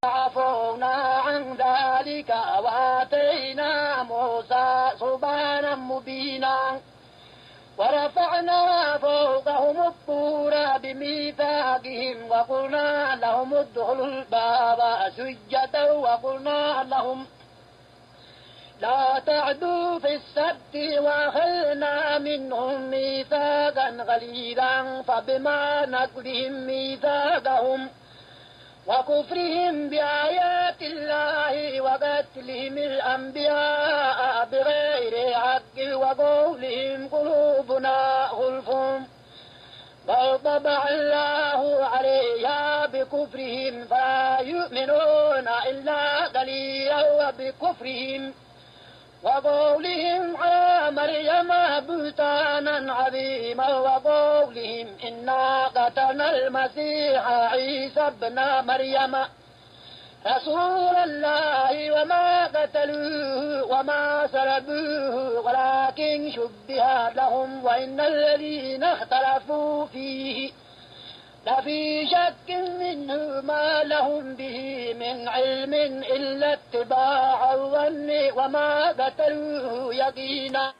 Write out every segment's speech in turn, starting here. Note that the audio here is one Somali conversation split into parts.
فعفونا عن ذلك وآتينا موسى سبحانا مبينا ورفعنا فوقهم الطور بميثاقهم وقلنا لهم ادخلوا الباب سجدا وقلنا لهم لا تعدوا في السبت وأخذنا منهم ميثاقا غليظا فبما نقضهم ميثاقهم وكفرهم بآيات الله وقتلهم الأنبياء بغير حق وقولهم قلوبنا غلف بل طبع الله عليها بكفرهم فلا يؤمنون إلا قليلا وبكفرهم وقولهم على مريم بهتانا عظيما وقولهم إنا قتلنا المسيح عيسى ابن مريم رسول الله وما قتلوه وما سلبوه ولكن شبه لهم وإن الذين اختلفوا فيه لفي شك منه ما لهم به من علم إلا اتباع الظن وما قتلوه يقينا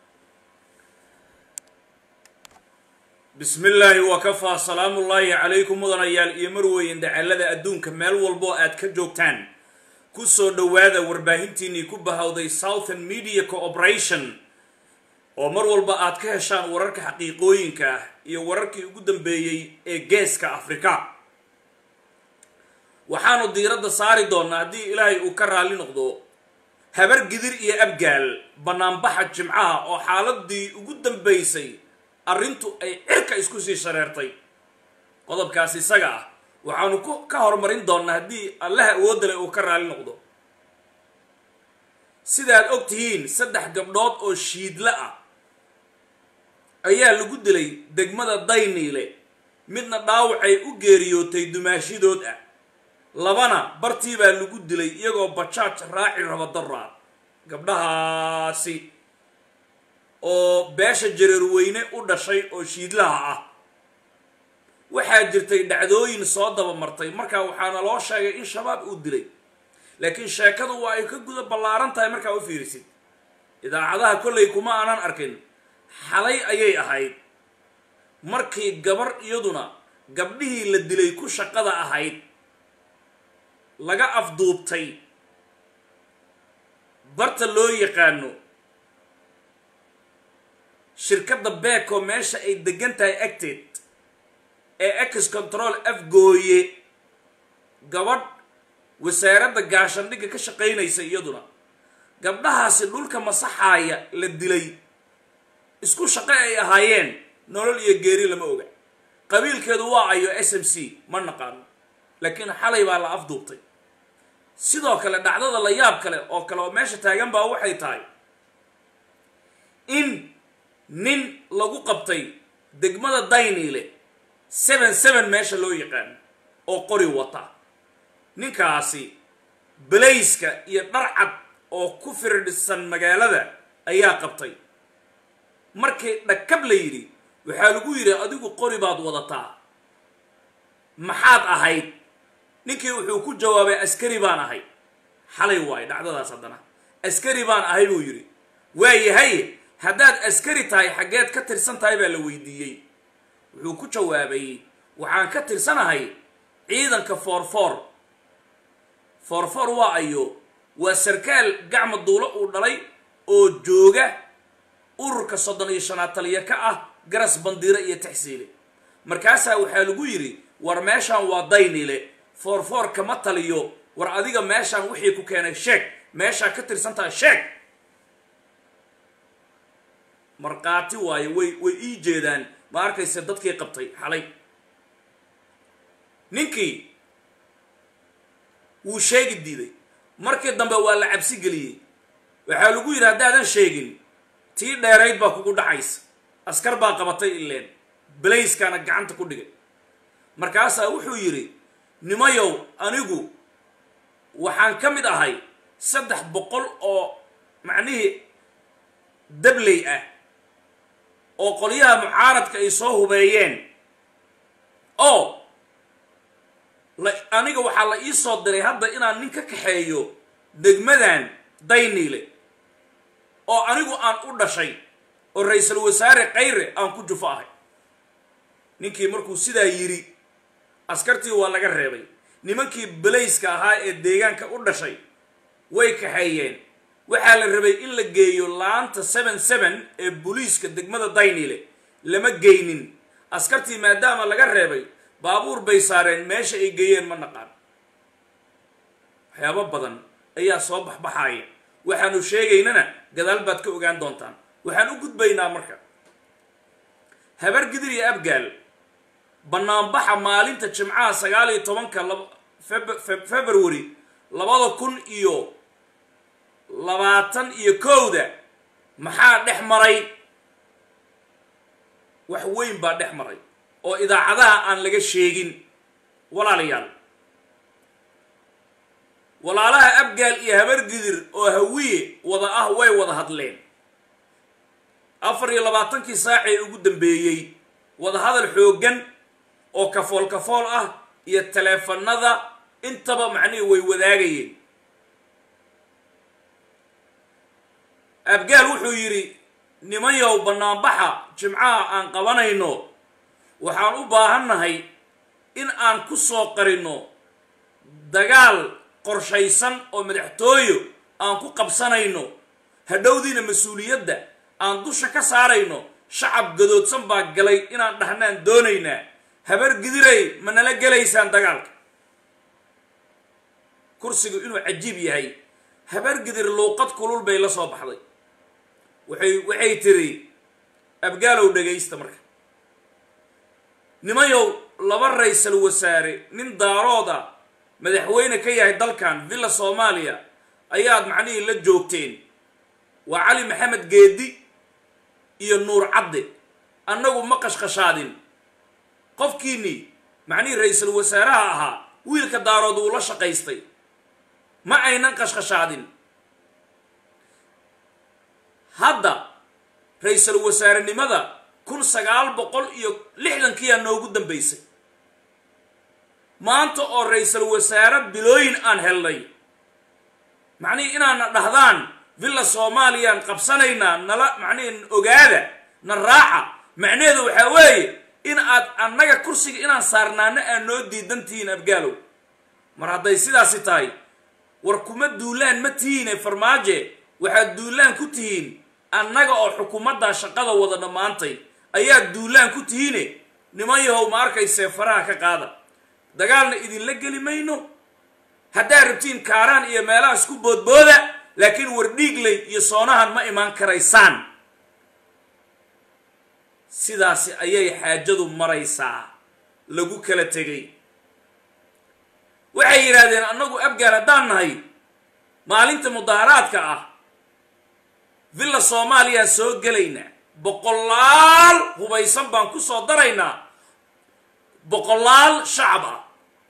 bismi illaahi wakafaa salaamu ullaahi calaykum mudanayaal iyo marweyn dacalada adduunka meel walbo aad ka joogtaan ku soo dhowaada warbaahintiinnii ku bahawday southern media cooperation oo mar walba aad ka heshaan wararka xaqiiqooyinka ah iyo wararkii ugu dambeeyey ee geeska afrika waxaanu diiradda saari doonnaa haddii ilaahay uu ka raalli noqdo habar gidir iyo abgaal bannaanbaxa jimcaha oo xaaladii ugu dambaysay arrintu ay cirka isku sii shareertay qodobkaas isaga ah waxaanu ku ka horumarin doonnaa haddii allaha awoodale uu ka raalli noqdo sidaad og tihiin saddex gabdhood oo shiidla ah ayaa lagu dilay degmada dayniile midna dhaawacay u geeriyootay dumaashidood ah labana bartii baa lagu dilay iyagoo bajaaj raaci raba daraa gabdhahaasi oo beesha jareerweyne u dhashay oo shiidlaha ah waxaa jirtay dhacdooyin soo dabamartay markaa waxaana loo sheegay in shabaab uu dilay laakiin sheekadu waa ay ka guda ballaaran tahay markaa u fiirisid idaacadaha kollay kuma aanan arkin xalay ayay ahayd markii gabar iyaduna gabdhihii la dilay ku shaqada ahayd laga afduubtay barta loo yaqaano shirkadda beeko meesha ay degan tahay acted ee ex control afgooye gabadh wasaaradda gaashandhigga ka shaqaynaysa iyaduna gabdhahaasi dhulka masaxaaya la dilay isku shaqo ay ahaayeen nolol iyo geeri lama oga qabiilkeedu waa ayo s m c ma naqaano laakiin xalay baa la afduubtay sidoo kale dhacdada la yaab kale oo kale oo meesha taagan baa waxay tahay in nin lagu qabtay degmada dayniile seven seven meesha loo yaqaano oo qori wata ninkaasi balayska iyo dharcad oo ku firdhisan magaalada ayaa qabtay markii dhakab la yidhi waxaa lagu yidhi adigu qori baad wadataa maxaad ahayd ninkii wuxuu ku jawaabay askari baan ahay xalay waayo dhacdadaas haddana askari baan ahay buu yidhi waayahay haddaad askari tahay xaggeed ka tirsan tahay baa la weydiiyey wuxuu ku jawaabay waxaan ka tirsanahay ciidanka foorfoor foorfoor waa ayo waa sarkaal gacma duulo uu dhalay oo jooga ururka soddon iyo shanaad taliya ka ah garas bandiire iyo taxsiile markaasaa waxaa lagu yidhi war meeshaan waa daynile foorfoor kama taliyo war adiga meeshaan wixii ku keenay sheeg meeshaa ka tirsan tahay sheeg markhaati waayo way way ii jeedaan ma arkayse dadkii qabtay xalay ninkii wuu sheegi diiday markii dambe waa la cabsi geliyey waxaa lagu yidhi haddaadan sheegin tii dheerayd baa kugu dhacaysa askar baa qabatay ileen balayskaana gacanta ku dhigay markaasaa wuxuu yidhi nimayow anigu waxaan ka mid ahay saddex boqol oo macnihii dabley ah oo qolyaha mucaaradka ay soo hubeeyeen oo la aniga waxaa la ii soo diray hadda inaan nin ka kaxeeyo degmadan dayniile oo anigu aan u dhashay oo ra-iisul wasaare kayre aan ku jufo ahay ninkii markuu sidaa yidhi askartii waa laga reebay nimankii balayska ahaa ee deegaanka u dhashay way kaxeeyeen waxaa la rabay in la geeyo laanta seven seven ee booliiska degmada dayniile lama geynin askartii maadaama laga reebay baabuur bay saareen meesha ay geeyeen ma naqaan waxyaabo badan ayaa soo baxbaxaaya waxaanu sheegaynana gadaal baad ka ogaan doontaan waxaan u gudbaynaa marka habar gidir iyo abgaal banaanbaxa maalinta jimcaha sagaal iyo tobanka february labada kun iyo labaatan iyo kowda maxaa dhex maray wax weyn baa dhex maray oo idaacadaha aan laga sheegin walaalayaal walaalaha abgaal iyo habar gidir oo hawiye wada ah way wada hadleen afar iyo labaatankii saacee ugu dambeeyey wadahadal xooggan oo kafool kafool ah iyo taleefanada intaba macnihii way wadaagayeen abgaal wuxuu yidhi nimanyow banaanbaxa jimcaha aan qabanayno waxaan u baahannahay in aan ku soo qarinno dagaal qorshaysan oo madaxtooyo aan ku qabsanayno hadhowdiina mas-uuliyadda aan dusha ka saarayno shacab gadoodsan baa galay inaan dhahnaan doonaynaa habar gidiray ma nala gelaysaan dagaalka kursigu inuu cajiib yahay habar gidir luuqad kulul bay la soo baxday waxay waxay tiri abgaalow dhagaysta marka nimayow laba ra-iisal wasaare nin daarooda madaxweyne ka yahay dalkan villa soomaaliya ayaad macnihii la joogteen waa cali maxamed geedi iyo nuur cadde annagu ma qashqashaadin qofkiinii macnihii ra-iisul wasaaraha ahaa wiilka daarood uu la shaqaystay ma aynan qashqashaadin hadda ra-iisul wasaarenimada kun sagaal boqol iyo lixdankiiyaa noogu dambaysay maanta oo ra-iisul wasaare bilooyin aan helnay macnihii inaana dhahdaan villa soomaaliyaan qabsanaynaa nala macnihi ogaada na raaca macnaheedu waxaa weeye in aad annaga kursiga inaan saarnaano aad noo diidantihiin abgaalow mar hadday sidaasi tahay war kuma duulaan ma tihiine farmaaje waxaad duulaan ku tihiin annaga oo xukuumaddaa shaqada wada dhammaantay ayaad duulaan ku tihiine niman yahow ma arkaysee faraha ka qaada dagaalna idinla geli mayno haddaad rabtiin kaaraan iyo meelaha isku boodbooda laakiin war dhiigley iyo soonahan ma imaan karaysaan sidaasi ayay xaajadu maraysaa lagu kala tegay waxay yidhaahdeen annagu abgaal haddaan nahay maalinta mudaaharaadka ah villa soomaaliyaa soo gelaynaa boqolaal hubaysan baan ku soo daraynaa boqolaal shacab ah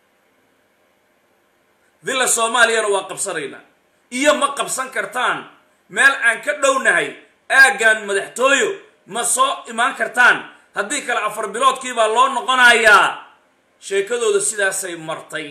villa soomaaliyana waa qabsanaynaa iyo ma qabsan kartaan meel aan ka dhownahay aaggan madaxtooyo ma soo imaan kartaan haddii kale afar biloodkii baa loo noqonayaa sheekadooda sidaasay martay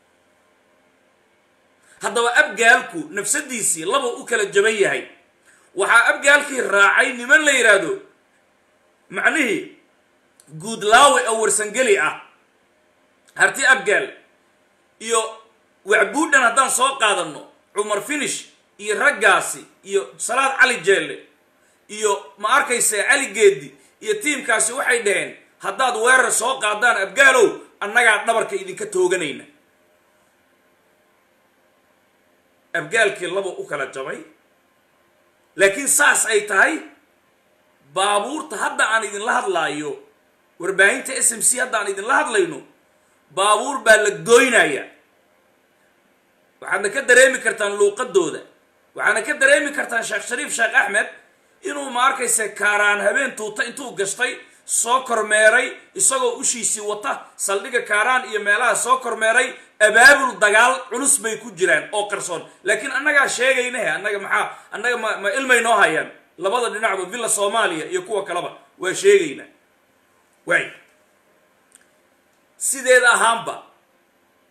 haddaba abgaalku nafsadiisii laba u kala jaban yahay waxaa abgaalkii raacay niman la yidhaahdo macnihii guudlaawe oo warsangeli ah harti abgaal iyo wacbuudhan haddaan soo qaadanno cumar finish iyo raggaasi iyo salaad cali jeelle iyo ma arkayse cali geedi iyo tiimkaasi waxay dhaheen haddaad weerar soo qaadaan abgaalow annagaa dhabarka idinka tooganayna abgaalkii laba u kala jabay laakiin saas ay tahay baabuurta hadda aan idinla hadlaayo warbaahinta s m c hadda aan idinla hadlayno baabuur baa la gooynaya waxaadna ka dareemi kartaan luuqadooda waxaadna ka dareemi kartaan sheekh shariif sheekh axmed inuu ma arkayse kaaraan habeen tuuta intuu gashtay soo kormeeray isagoo ushiisii wata saldhigga kaaraan iyo meelaha soo kormeeray abaabul dagaal culus bay ku jiraan oo qarsoon laakiin annagaa sheegaynahe annaga maxaa annaga ma ma ilmay noo hayaan labada dhinacba villa soomaaliya iyo kuwa kaleba waa sheegaynaa waay sideeda ahaanba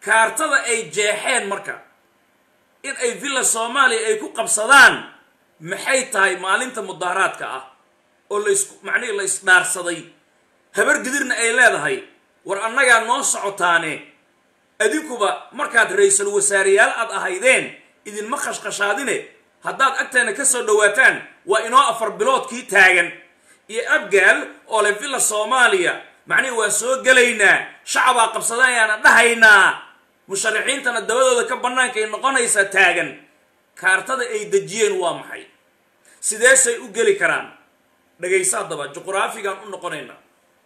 kaartada ay jeexeen marka in ay villa soomaaliya ay ku qabsadaan maxay tahay maalinta mudaaharaadka ah oo lays macnihii la isdhaarsaday habar gidirna ay leedahay war annagaa noo socotaane adinkuba markaad ra-iisul wasaareyaal aad ahaydeen idinma khashkhashaadine haddaad agteena ka soo dhowaataan waa inoo afar biloodkii taagan iyo abgaal oo le villa soomaaliya macnihi waa soo gelaynaa shacabaa qabsada ayaana dhahaynaa musharaxiintana dabadooda ka bannaankay noqonaysaa taagan kaartada ay dejiyeen waa maxay sideesay u geli karaan dhagaysa haddaba juqraafigaan u noqonaynaa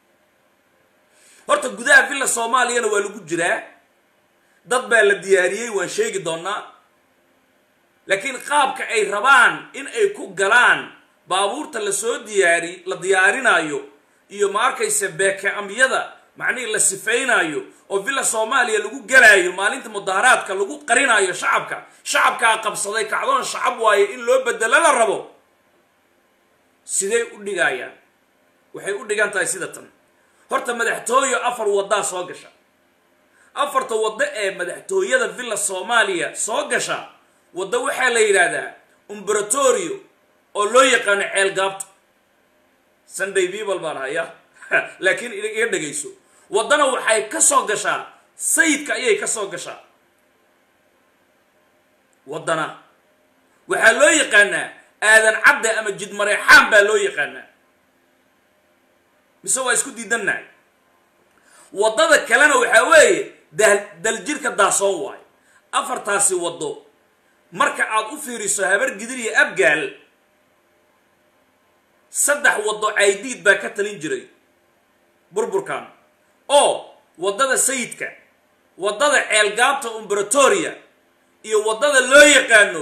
horta gudaha villa soomaaliyana waa lagu jiraa dad baa la diyaariyey waan sheegi doonaa laakiin qaabka ay rabaan in ay ku galaan baabuurta lasoo diyaari la diyaarinaayo iyo ma arkaysa beeke-amyada macnihii la sifaynayo oo villa soomaaliya lagu gelaayo maalinta mudaaharaadka lagu qarinaayo shacabka shacabkaa qabsaday kacdoon shacab waaye in loo bedelo la rabo sidey u dhigayaan waxay u dhigan tahay sida tan horta madaxtooyo afar waddaa soo gasha afarta waddo ee madaxtooyada villa soomaaliya soo gasha waddo waxaa la yidhaahdaa umberatorio oo loo yaqaano ceelgaabta sunday people baan haya laakiin iga dhegayso waddana waxay ka soo gashaa sayidka ayay ka soo gashaa waddana waxaa loo yaqaanaa aadan cadde ama jidmareexaan baa loo yaqaanaa mise waa isku diidannahay waddada kalena waxaa weeye dal daljirka daasoon waayo afartaasi waddo marka aad u fiiriso habar gidir iyo abgaal saddex waddo caydiid baa ka talin jiray burburkan oo waddada sayidka waddada ceelgaabta umberatoria iyo waddada loo yaqaano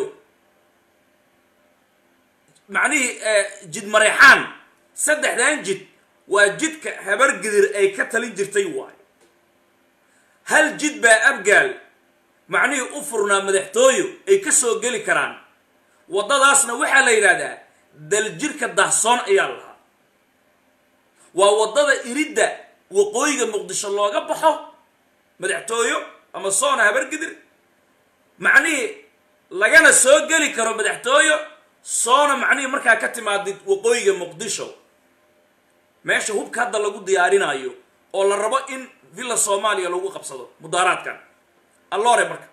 macnihii jid mareexaan saddexdan jid waa jidka habar gidir ay ka talin jirtay waayo hal jid baa abgaal macnihii u furnaa madaxtooyo ay ka soo geli karaan waddadaasna waxaa la yidhahdaa daljirka dahsoon ayaa lahaa waa waddada iridda waqooyiga muqdisho looga baxo madaxtooyo ama soona habargidir macnihii lagana soo geli karo madaxtooyo soona macnihii markaa ka timaadid waqooyiga muqdisho meesha hubka hadda lagu diyaarinaayo oo la rabo in villa soomaaliya lagu qabsado mudaaraadkan alloore marka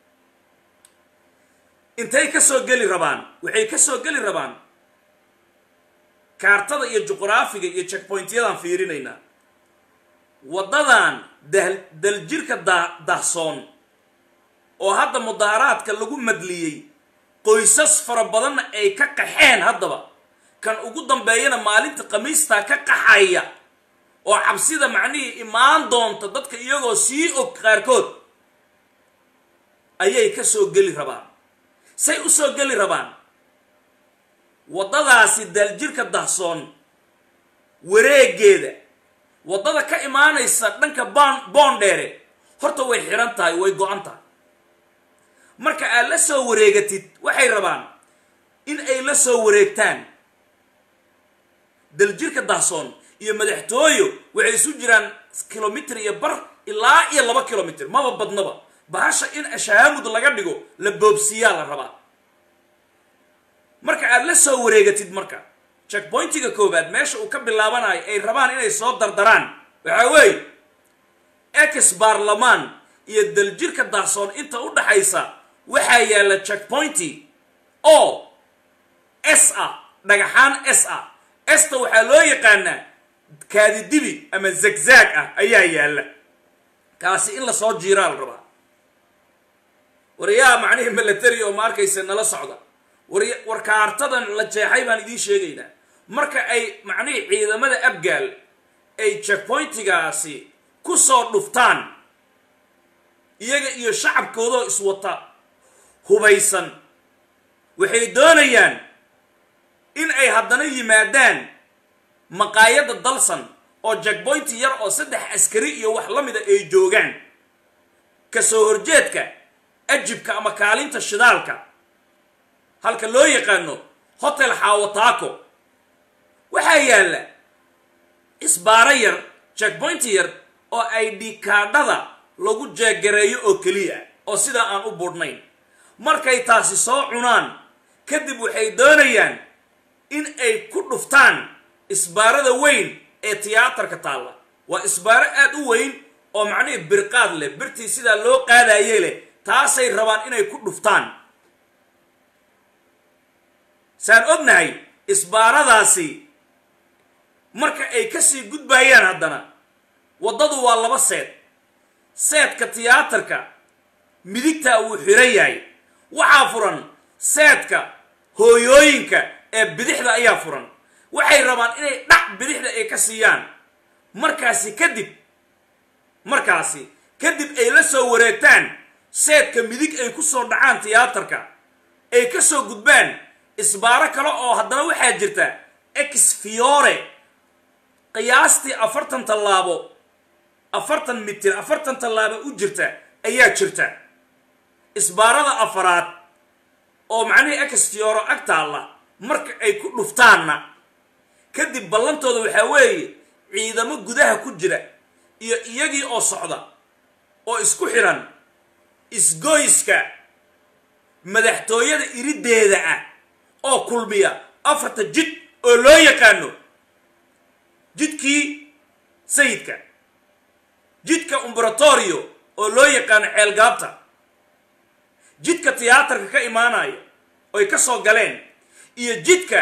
intay ka soo geli rabaan waxay ka soo geli rabaan kaartada iyo juqraafiga iyo checkpointyadan fiirinaynaa waddadan dal daljirka da dahsoon oo hadda mudaaraadka lagu madliyey qoysas fara badanna ay ka qaxeen haddaba kan ugu dambeeyana maalinta khamiistaa ka qaxaya oo cabsida macnihii imaan doonta dadka iyagoo sii og qaarkood ayay ka soo geli rabaan say u soo geli rabaan waddadaasi daljirka dahsoon wareegeeda waddada ka imaanaysa dhanka baan boondheere horta way xidhan tahay way go-an tahay marka aad la soo wareegatid waxay rabaan in ay la soo wareegtaan daljirka dahsoon iyo madaxtooyo waxay isu jiraan kilomitr iyo bar ilaa iyo laba kilomitr maba badnaba bahasha in ashahamud laga dhigo la boobsiiyaa la rabaa marka aad la soo wareegatid marka checkpointiga koowaad meesha uu ka bilaabanayo ay rabaan inay soo dardaraan waxaa weeye ex baarlamaan iyo daljirka dahsoon inta u dhaxaysa waxaa yaalla checkpointi oo s ah dhagaxaan s ah esta waxaa loo yaqaanaa kaadidibi ama zagzaag ah ayaa yaalla kaasi in lasoo jiiraa la rabaa waryaa macnihii milatary oo ma arkaysa nala socda war war kaartadan la jeexay baan idiin sheegaynaa marka ay macnihii ciidamada abgaal ay checkpointigaasi ku soo dhuftaan iyaga iyo shacabkoodoo iswata hubaysan waxay doonayaan in ay haddana yimaadaan maqaayadda dalsan oo jackpointi yar oo saddex askari iyo wax la mida ay joogaan ka soo horjeedka ajibka ama kaalinta shidaalka halka loo yaqaano hotel xaawataako waxaa yaalla isbaaro yar jackpointi yar oo ay dhikaadhada lagu jeegareeyo oo keliya oo sidaa aan u budhnayn markay taasi soo cunaan kadib waxay doonayaan in ay ku dhuftaan isbaarada weyn ee tiyaatarka taalla waa isbaaro aad u weyn oo macnihii birqaad leh birtii sidaa loo qaadaye leh taasay rabaan inay ku dhuftaan saan ognahay isbaaradaasi marka ay kasii gudbaayaan haddana waddadu waa laba seed seedka tiyaatarka midigtaa wuu xiran yahay waxaa furan seedka hooyooyinka ee bidixda ayaa furan waxay rabaan inay dhac bidixda ay ka siiyaan markaasi kadib markaasi kadib ay la soo wareegtaan seedka midig ay ku soo dhacaan tiyaatarka ay ka soo gudbaan isbaaro kale oo haddana waxaa jirta ex fiore qiyaastii afartan tallaabo afartan mitir afartan tallaabo u jirta ayaa jirta isbaarada afaraad oo macnihii ex fioro ag taalla marka ay ku dhuftaanna kadib ballantooda waxaa weeye ciidamo gudaha ku jira iyo iyagii oo socda oo isku xidhan isgoyska madaxtooyada irideeda ah oo kulmiya afarta jid oo loo yaqaano jidkii sayidka jidka umberatorio oo loo yaqaano ceelgaabta jidka tiyaatarka ka imaanaya oy ka soo galeen iyo jidka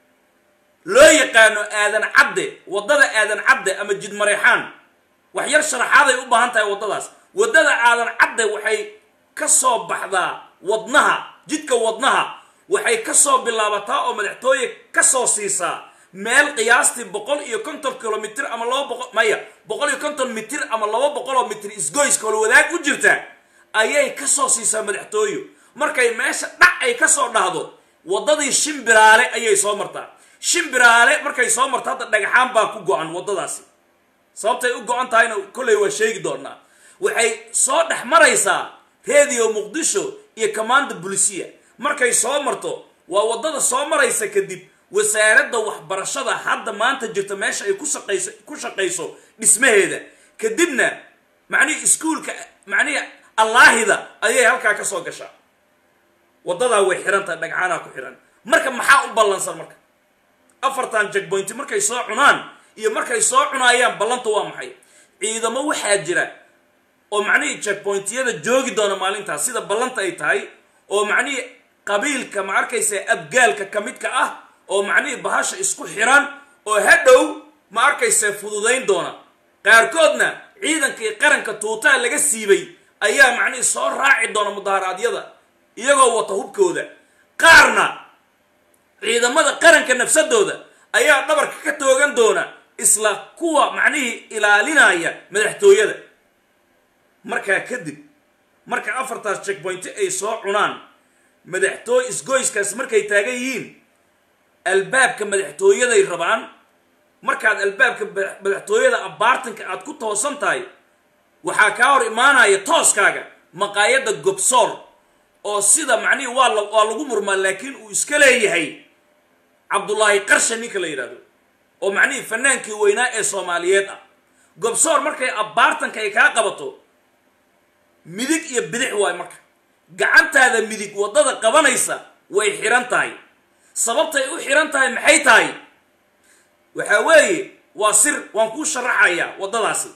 loo yaqaano aadan cadde waddada aadan cadde ama jid mareexaan wax yar sharaxaaday u baahan tahay waddadaas waddada aadan cadde waxay ka soo baxdaa wadnaha jidka wadnaha waxay ka soo bilaabataa oo madaxtooye ka soo siisaa meel qiyaastii boqol iyo konton kilomitr ama laba boqol maya boqol iyo konton mitir ama laba boqol oo mitir isgoyska holwadaag u jirta ayay ka soo siisaa madaxtooyo markay meesha dhac ay ka soo dhahdo waddadii shimbiraale ayay soo martaa shimbiraale markay soo marto hadda dhagaxaan baa ku go-an waddadaasi sababtay u go-an tahayna kolley waa sheegi doonaa waxay soo dhex maraysaa radio muqdisho iyo commanda bulisiya markay soo marto waa waddada soo maraysa kadib wasaaradda waxbarashada hadda maanta jirta meesha ay ku shaqayso ku shaqayso dhismaheeda kadibna macnihii iskuolka macnihii allaahida ayay halkaa ka soo gashaa waddadaa way xihan tahay dhagcaanaa ku xihan marka maxaa u ballansan marka afartan jegboynti markay soo cunaan iyo markay soo cunaayaan ballanta waa maxay ciidamo waxaa jira oo macnihii jegboyntiyada joogi doona maalintaas sida ballanta ay tahay oo macnihii qabiilka ma arkaysa abgaalka ka midka ah oo macnihii bahasha isku xiran oo hadhow ma arkaysa fududayn doona qaarkoodna ciidankii qaranka tuutaa laga siibay ayaa macnihii soo raaci doona mudaharaadyada iyagoo wata hubkooda qaarna ciidamada qaranka nafsadooda ayaa dhabarka ka toogan doona isla kuwa macnihii ilaalinaya madaxtooyada markaa kadib marka afartaas checkpointi ay soo cunaan madaxtooy isgoyskaas markay taagan yihiin albaabka madaxtooyaday rabaan markaad albaabka madaxtooyada abaartanka aad ku toosan tahay waxaa kaa hor imaanaya tooskaaga maqaayadda gobsoor oo sida macnihii waa la waa lagu murmaa laakiin uu iska leeyahay cabdullaahi qarsha ninka la yidhahdo oo macnihii fanaankii weynaa ee soomaaliyeed ah gobsoor markay abaartanka ay kaa qabato midig iyo bidix waay marka gacantaada midig waddada qabanaysa way xihan tahay sababtay u xihan tahay maxay tahay waxaa weeye waa sir waan kuu sharaxayaa waddadaasi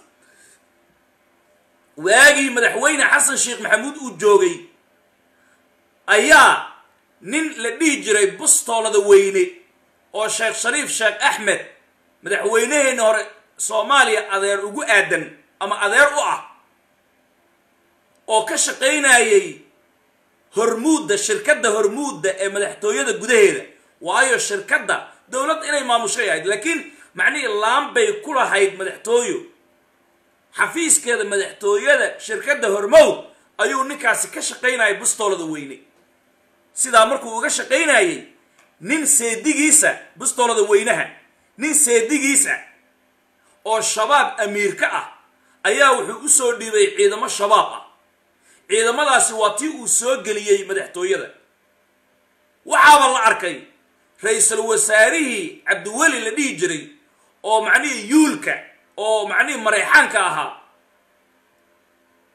waagii madaxweyne xasan sheekh maxamuud uu joogay ayaa nin la dhihi jiray bustoolada weyne oo sheekh shariif sheekh axmed madaxweyneheenna hore soomaaliya adeer ugu aadan ama adeer u ah oo ka shaqaynayay hormuudda shirkadda hormuudda ee madaxtooyada gudaheeda waayo shirkadda dowladda inay maamushay ahayd laakiin macnihii laan bay ku lahayd madaxtooyo xafiiskeeda madaxtooyada shirkadda hormowd ayuu ninkaasi ka shaqaynayay bustoolada weyne sidaa markuu uga shaqaynayay nin seedigiisa bustoolada weynaha nin seedigiisa oo shabaab amiir ka ah ayaa wuxuu u soo dhiibay ciidamo shabaab ah ciidamadaasi waa tii uu soo geliyey madaxtooyada waxaaba la arkay ra-iisul wasaarihii cabdiweli la dhihi jiray oo macnihii yuulka oo macnihii mareexaanka ahaa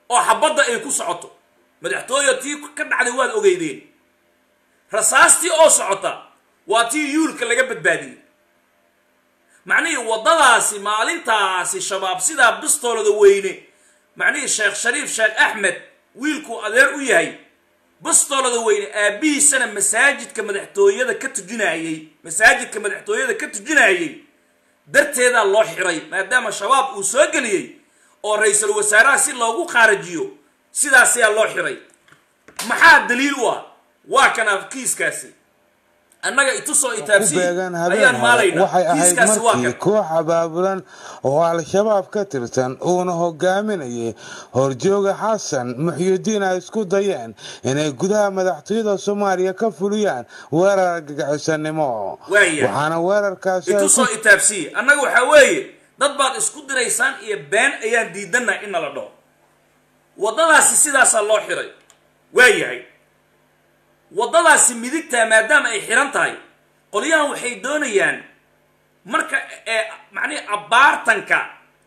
oo xabadda ay ku socoto madaxtooye tii ka dhacday waad ogeydeen rasaastii oo socota waa tii yuulka laga badbaadiyey macnihii waddadaasi maalintaasi shabaab sidaa bistoolada weyne macnihii sheekh shariif sheekh axmed wiilkuu adeer u yahay bistoolada weyne aabbihiisana masaajidka madaxtooyada ka tujinayey masaajidka madaxtooyada ka tujinayey darteedaa loo xiray maadaama shabaab uu soo geliyey oo ra-iisul wasaaraha si loogu qaarajiyo sidaas ayaa loo xiray maxaa daliil u ah waa kana kiiskaasi annaga itusoo ku itaabsi beegan habeen ayaan hore maalayna waxay ahayd kiiskaasi waa markii kan koox abaabulan oo al-shabaab ka tirsan uuna hogaaminayay horjooga xasan muxyidiin ay isku dayeen inay gudaha madaxtooyada soomaaliya ka fuliyaan weerar argagixisanimo Waaya. waxaana weerarkaasi ay ku itusoo itaabsiye annaga waxaa weeye dad baad isku diraysaan iyo been ayaan diidannaha in nala dhaho waddadaasi sidaasaa loo xiray waa yahay waddadaasi midigtaa maadaama ay xiran tahay qolyahan waxay doonayaan marka ee macnihi abbaartanka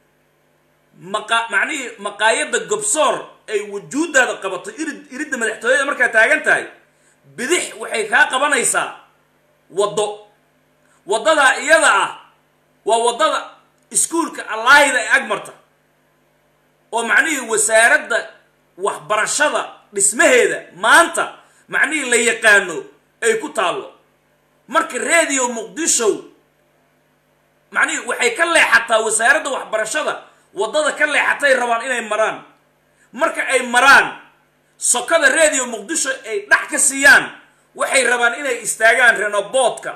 maqa macnihii maqaayadda gobsoor ay wujuuddaada qabato irid iridda madaxtooyada markaa taagan tahay bidix waxay kaa qabanaysaa waddo waddadaa iyada ah waa waddada iskuulka allaahida ee agmarta oo macnihii wasaaradda waxbarashada dhismaheeda maanta macnihii la yaqaano ay ku taallo marka radio muqdisho macnihii waxay ka leexataa wasaaradda waxbarashada waddada ka leexatay rabaan inay maraan marka ay maraan sokada radio muqdisho ay dhax ka siiyaan waxay rabaan inay istaagaan renoboodka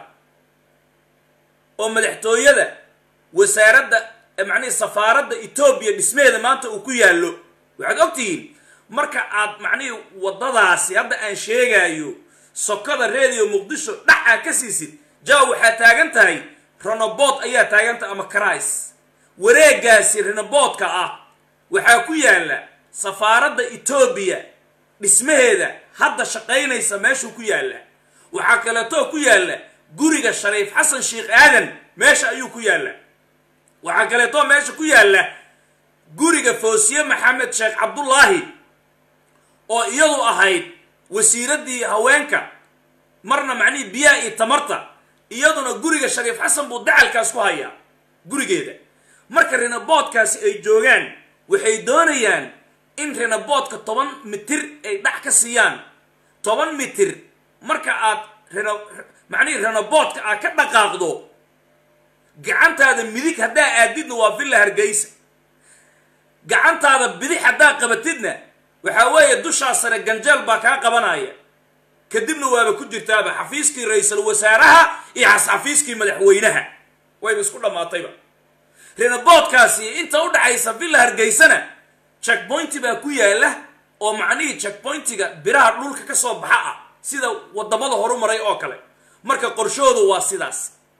oo madaxtooyada wasaaradda eh, macnihii safaaradda etoobiya dhismaheeda maanta uu ku yaallo waxaad ogtihiin marka aad macnihii waddadaasi hadda aan sheegaayo sokada radio muqdisho dhax aa ka siisid jaa waxaa taagan tahay renobood ayaa taagan tahay ama karais wareegaasi renoboodka ah waxaa ku yaalla safaaradda etoobiya dhismaheeda hadda shaqaynaysa meeshuu ku yaalla waxaa kaleetoo ku yaalla guriga shariif xasan sheekh aadan meesha ayuu ku yaalla waxaa kaleetoo meesha ku yaalla guriga foosiye maxamed sheekh cabdullaahi oo iyadu ahayd wasiiraddii haweenka marna macnihii biyaha iyo tamarta iyaduna guriga shariif xasan buu dacalkaas ku hayaa gurigeeda marka renoboodkaasi ay joogaan waxay doonayaan in renoboodka toban mitir ay dhax ka siiyaan toban mitir marka aad reno macnihii renoboodka aad ka dhaqaaqdo gacantaada midig haddaa aadidna waa villa hargeysa gacantaada bidix haddaa qabatidna waxaa weeye dushaa sare ganjeel baa kaa qabanaya kadibna waaba ku jirtaaba xafiiskii ra-iisul wasaaraha iyo xafiiskii madaxweynaha wayba isku dhammaatayba renoboodkaasi inta u dhaxaysa villa hargeysana checkpointi baa ku yaala oo macnihii checkpointiga biraha dhulka ka soo baxa ah sida wadamada horumaray oo kale marka qorshoodu waa sidaas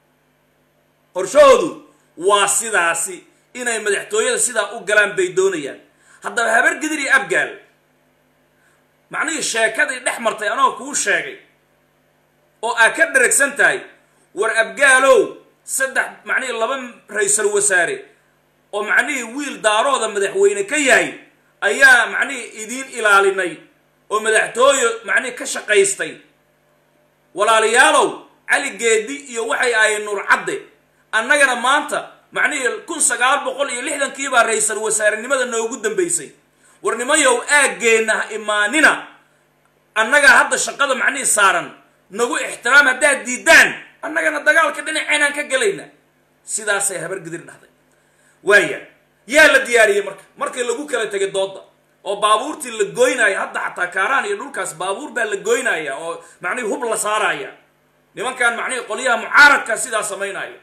qorshoodu waa sidaasi inay madaxtooyada sidaa u galaan bay doonayaan haddaba habar gidir iyo abgaal macnihii sheekadii dhex martay anoo kuu sheegay oo aad ka dheragsan tahay war abgaalow saddex macnihii laba ra-iisul wasaare oo macnihii wiil daarooda madaxweyne ka yahay ayaa macnihii idiin ilaalinay oo madaxtooye macnihii ka shaqaystay walaalayaalow cali geedi iyo waxay ahayd nuur cadde annagana maanta macnihii kun sagaal boqol iyo lixdankiibaa ra-iisul wasaarenimada noogu dambaysay war nimayow aaggeenna ha imaanina annagaa hadda shaqada macnihii saaran nagu ixtiraam haddaad diidaan annagana dagaalka dhinaceenaan ka gelayna sidaasay habargidir dhahday waaya yaa la diyaariyey marka markii lagu kala tegay dooda oo baabuurtii la goynaya hadda xataa kaaraan iyo dhulkaas baabuur baa la goynaya oo macnihii hub la saaraya nimankan macnihii qolyaha mucaaradka sidaa samaynaya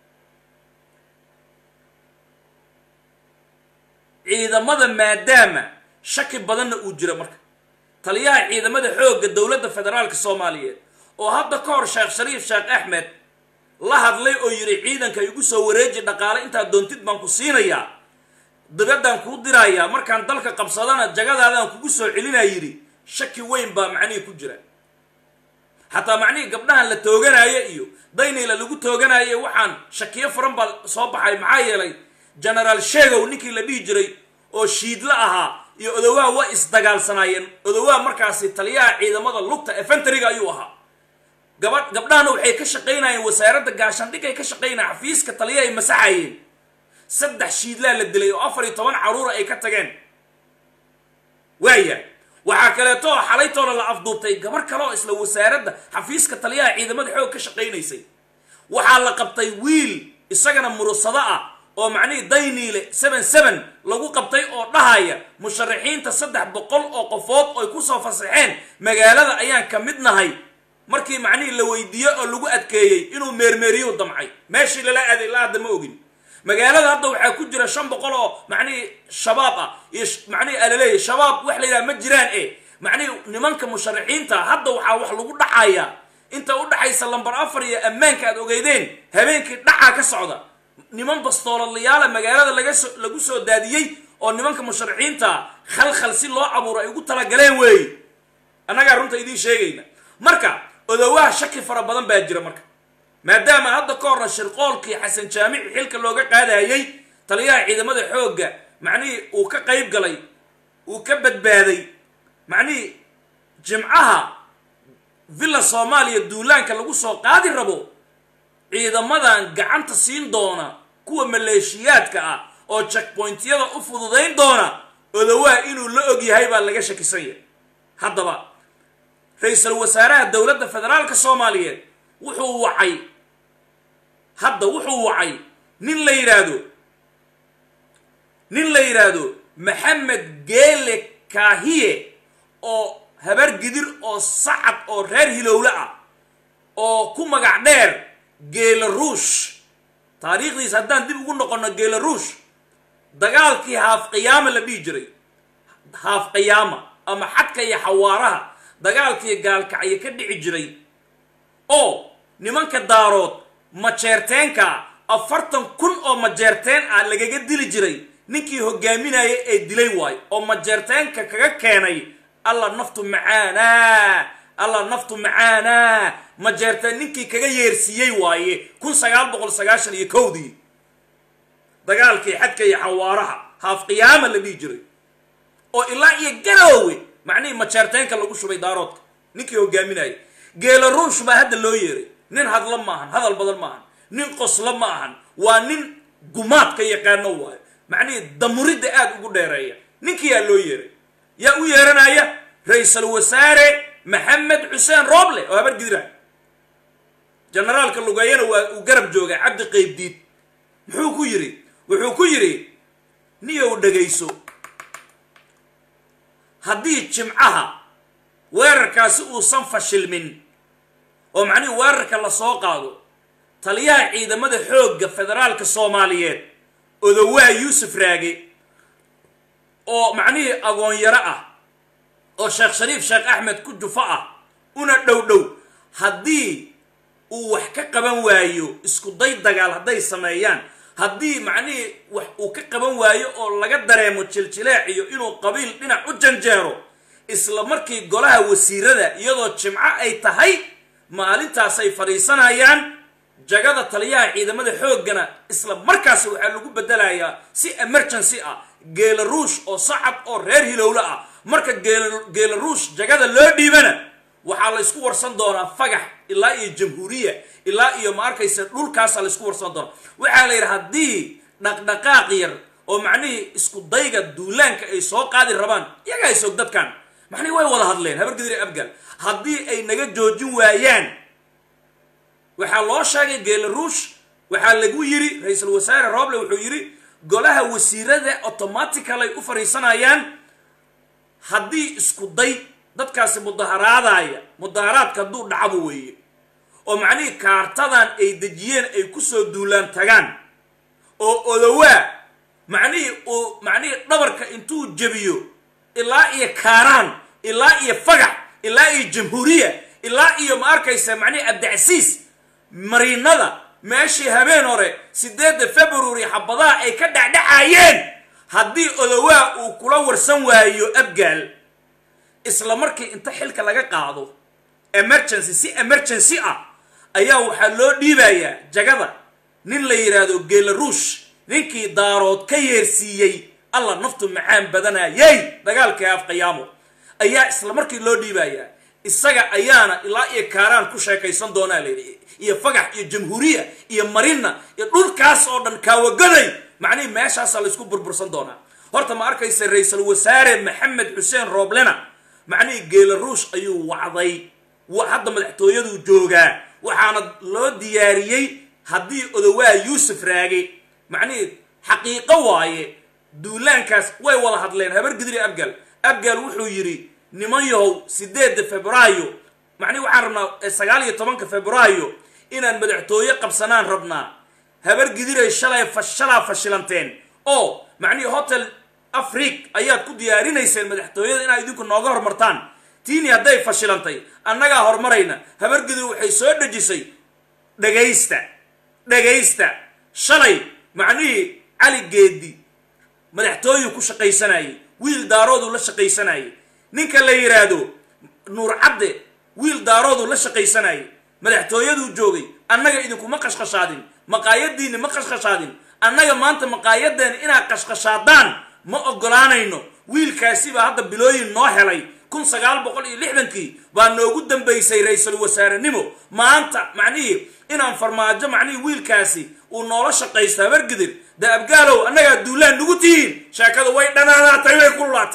ciidamada maadaama shaki badanna uu jiro marka taliyaha ciidamada xoogga dowladda federaalka soomaaliyeed oo hadda ka hor sheekh shariif sheekh axmed la hadlay oo yidhi ciidanka igu soo wareeji dhaqaale intaad doontid baan ku siinayaa dibaddaan kuu dirayaa markaan dalka qabsadana jagadaadaan kugu soo celinaa yidhi shaki weyn baa macnihii ku jira xataa macnihii gabdhahan la tooganaayo iyo daynayla lagu tooganaayo waxaan shakiyo furan baa soo baxay maxaa yeelay genaraal sheegow ninkii la dhihi jiray oo shiidla ahaa iyo odowaa waa isdagaalsanaayeen odowaa markaasi taliyaha ciidamada lugta efentariga ayuu ahaa gaba gabdhahana waxay ka shaqaynayeen wasaaradda gaashandhigay ka shaqaynayeen xafiiska taliyaha ay masaxayeen saddex shiidlaa la dilay oo afar iyo toban caruura ay ka tageen waaya waxaa kaleeto oo xalaytooda la afduubtay gabar kale oo isla wasaaradda xafiiska taliyaha ciidamada xoog ka shaqaynaysay waxaa la qabtay wiil isagana murusado ah oo macnihii dayniile seven seven lagu qabtay oo dhahaya musharaxiinta saddex boqol oo qofood oy kusoo fasaxeen magaalada ayaan ka mid nahay markii macnihii la weydiiye oo lagu adkeeyey inuu meermeeriyu damcay meeshii lala aaday ilaa hadda ma ogin magaalada hadda waxaa ku jira shan boqol oo macnihii shabaab ah iyo macnihii alaleeya shabaab wax la yidhaha ma jiraan e macnihii nimanka musharaxiinta hadda waxaa wax lagu dhacayaa inta u dhaxaysa lambar afar iyo ammaanka aad ogeydeen habeenkii dhacaa ka socda niman bastooladayaala magaalada laga so lagu soo daadiyey oo nimanka musharaxiinta khalkhal si loo abuuro ay ugu talagaleen weeye annagaa runta idiin sheegayna marka odowaha shaki fara badan baa jira marka maadaama hadda ka horna shirqoolkii xasan jaamici xilka looga qaadayey taliyaha ciidamada xoogga macnihii uu ka qayb galay uu ka badbaaday macnihii jimcaha villa soomaaliya duulaanka lagu soo qaadi rabo ciidamadan gacanta siin doona kuwa maleeshiyaadka ah oo jackpointyada u fududayn doona odowaa inuu la og yahay baa laga shakisan yahay haddaba ra-iisul wasaaraha dowladda federaalka soomaaliyeed wuxuu wacay hadda wuxuu wacay nin la yidhaahdo nin la yidhaahdo maxamed geele kaahiye oo habar gidir oo sacad oo reer hilowle ah oo ku magac dheer geela ruush taariikhdiis haddaan dib ugu noqonno geela ruush dagaalkii haaf qiyaama la dhihi jiray haaf qiyaama ama xadka iyo xawaaraha dagaalkii gaalkacyo ka dhici jiray oo nimanka daarood majeerteenka afartan kun oo majeerteen ah lagaga dili jiray ninkii hogaaminaya ee dilay waayo oo majeerteenka kaga keenay alla naftu macaanaa alla naftu macaanaa majeerteen ninkii kaga yeersiiyey waaye kun sagaal boqol sagaashan iyo kowdii dagaalkii xadka iyo xawaaraha haaf qiyaama la dhihi jiray oo ilaa iyo garoowe macnihii majeerteenka lagu shubay daaroodka ninkii hogaaminaya geela ruush baa hadda loo yeeray nin hadla ma ahan hadal badan ma ahan nin qoslo ma ahan waa nin gumaadka yaqaano waayo macnihii damuridda aada ugu dheereeya ninkii yaa loo yeeray yaa u yeeranaya ra-iisul wasaare maxamed xuseen rooble oo habar gidira generaalka lugeeyana waa uu garab jooga cabdi qaybdiid muxuu ku yidhi wuxuu ku yidhi niyow dhegayso haddii jimcaha weerarkaasi uusan fashilmin oo macnihii weerarka la soo qaado taliyaha ciidamada xoogga federaalka soomaaliyeed odowaa yuusuf raage oo macnihii agoonyaro ah oo sheekh shariif sheekh axmed ku jufo ah una dhow dhow haddii uu wax ka qaban waayo isku day dagaal hadday sameeyaan haddii macnihii wax uu ka qaban waayo oo laga dareemo jiljileec iyo inuu qabiil dhinac u janjeero isla markii golaha wasiirada iyadoo jimco ay tahay maalintaasay fadhiisanayaan jagada taliyaha ciidamada xooggana isla markaasi waxaa lagu bedelayaa si emergency ah geela ruush oo sacab oo reer hilowle ah marka geela ruush jagada loo dhiibana waxaa laysku warsan doonaa fagax ilaa iyo jamhuuriya ilaa iyo ma arkaysa dhulkaasaa laysku warsan doonaa waxaa la yidhi haddii dhaqdhaqaaq yar oo macnihii isku dayga duulaanka ay soo qaadi rabaan iyagaa isog dadkan macnihii way wada hadleen habargidiri abgal haddii ay naga joojin waayaan waxaa loo sheegay geela ruush waxaa lagu yidhi ra-iisul wasaare roble wuxuu yidhi golaha wasiirada automaticalay u fadhiisanayaan haddii isku day dadkaasi mudaharaadaya mudaharaadka hadduu dhacbo weeye oo macnihii kaartadan ay dejiyeen ay kusoo duulaan tagaan oo odowaa macnihii uu macnihii dhabarka intuu jebiyo ilaa iyo kaaraan ilaa iyo fagax ilaa iyo jamhuuriya ilaa iyo ma arkaysa macnihii abdicasiis mariinada meeshii habeen hore sideedda february xabadaha ay ka dhacdhacayeen haddii odowaa uu kula warsan waayo abgaal isla markii inta xilka laga qaado emergency si emergency ah ayaa waxaa loo dhiibayaa jagada nin la yidhaahdo geela ruush ninkii daarood ka yeersiiyey alla naftu macaan badanayay dagaalkii af qiyaamo ayaa isla markii loo dhiibayaa isaga ayaana ilaa iyo kaaraan ku sheekaysan doonaa layidhi iyo fagax iyo jamhuuriya iyo marina iyo dhulkaas oo dhan kaawagoday macnihii meeshaasaa laysku burbursan doonaa horta ma arkaysa ra-iisul wasaare maxamed xuseen rooblena macnihii geelaruush ayuu wacday hadda madaxtooyaduu joogaa waxaana loo diyaariyey haddii odowaa yuusuf raage macnihii xaqiiqo waaye duulaankaas way wada hadleen habar gidri abgal abgal wuxuu yidhi niman yahow sideedda februaayo macnihi waxaan rabnaa sagaal iyo tobanka februaayo inaan madaxtooye qabsanaan rabnaa habar gidiray shalay fashalaa fashilanteen oo macnihii hotel afriq ayaad ku diyaarinayseen madaxtooyada inaad idinku nooga hormartaan tiini hadday fashilantay annagaa horumarayna habar gidir waxay soo dhejisay dhagaysta dhagaysta shalay macnihii cali geedi madaxtooyuu ku shaqaysanayay wiil daarooduu la shaqaysanayay ninka la yidhaahdo nuur cadde wiil daarooduu la shaqaysanayay madaxtooyaduu joogay annaga idinkuma qashqashaadin maqaayadiinni ma qashqashaadin annaga maanta maqaayadeena inaad qashqashaadaan ma ogolaanayno wiilkaasi baa hadda bilooyin noo helay kun sagaal boqol iyo lixdankii baa noogu dambaysay ra-iisul wasaarenimo maanta macnihii inaan farmaajo macnihii wiilkaasi uu noola shaqaysto habargidir dee abgaalow annagaa duulaan nugu tihiin sheekadu way dhanaanaatay way kululaatay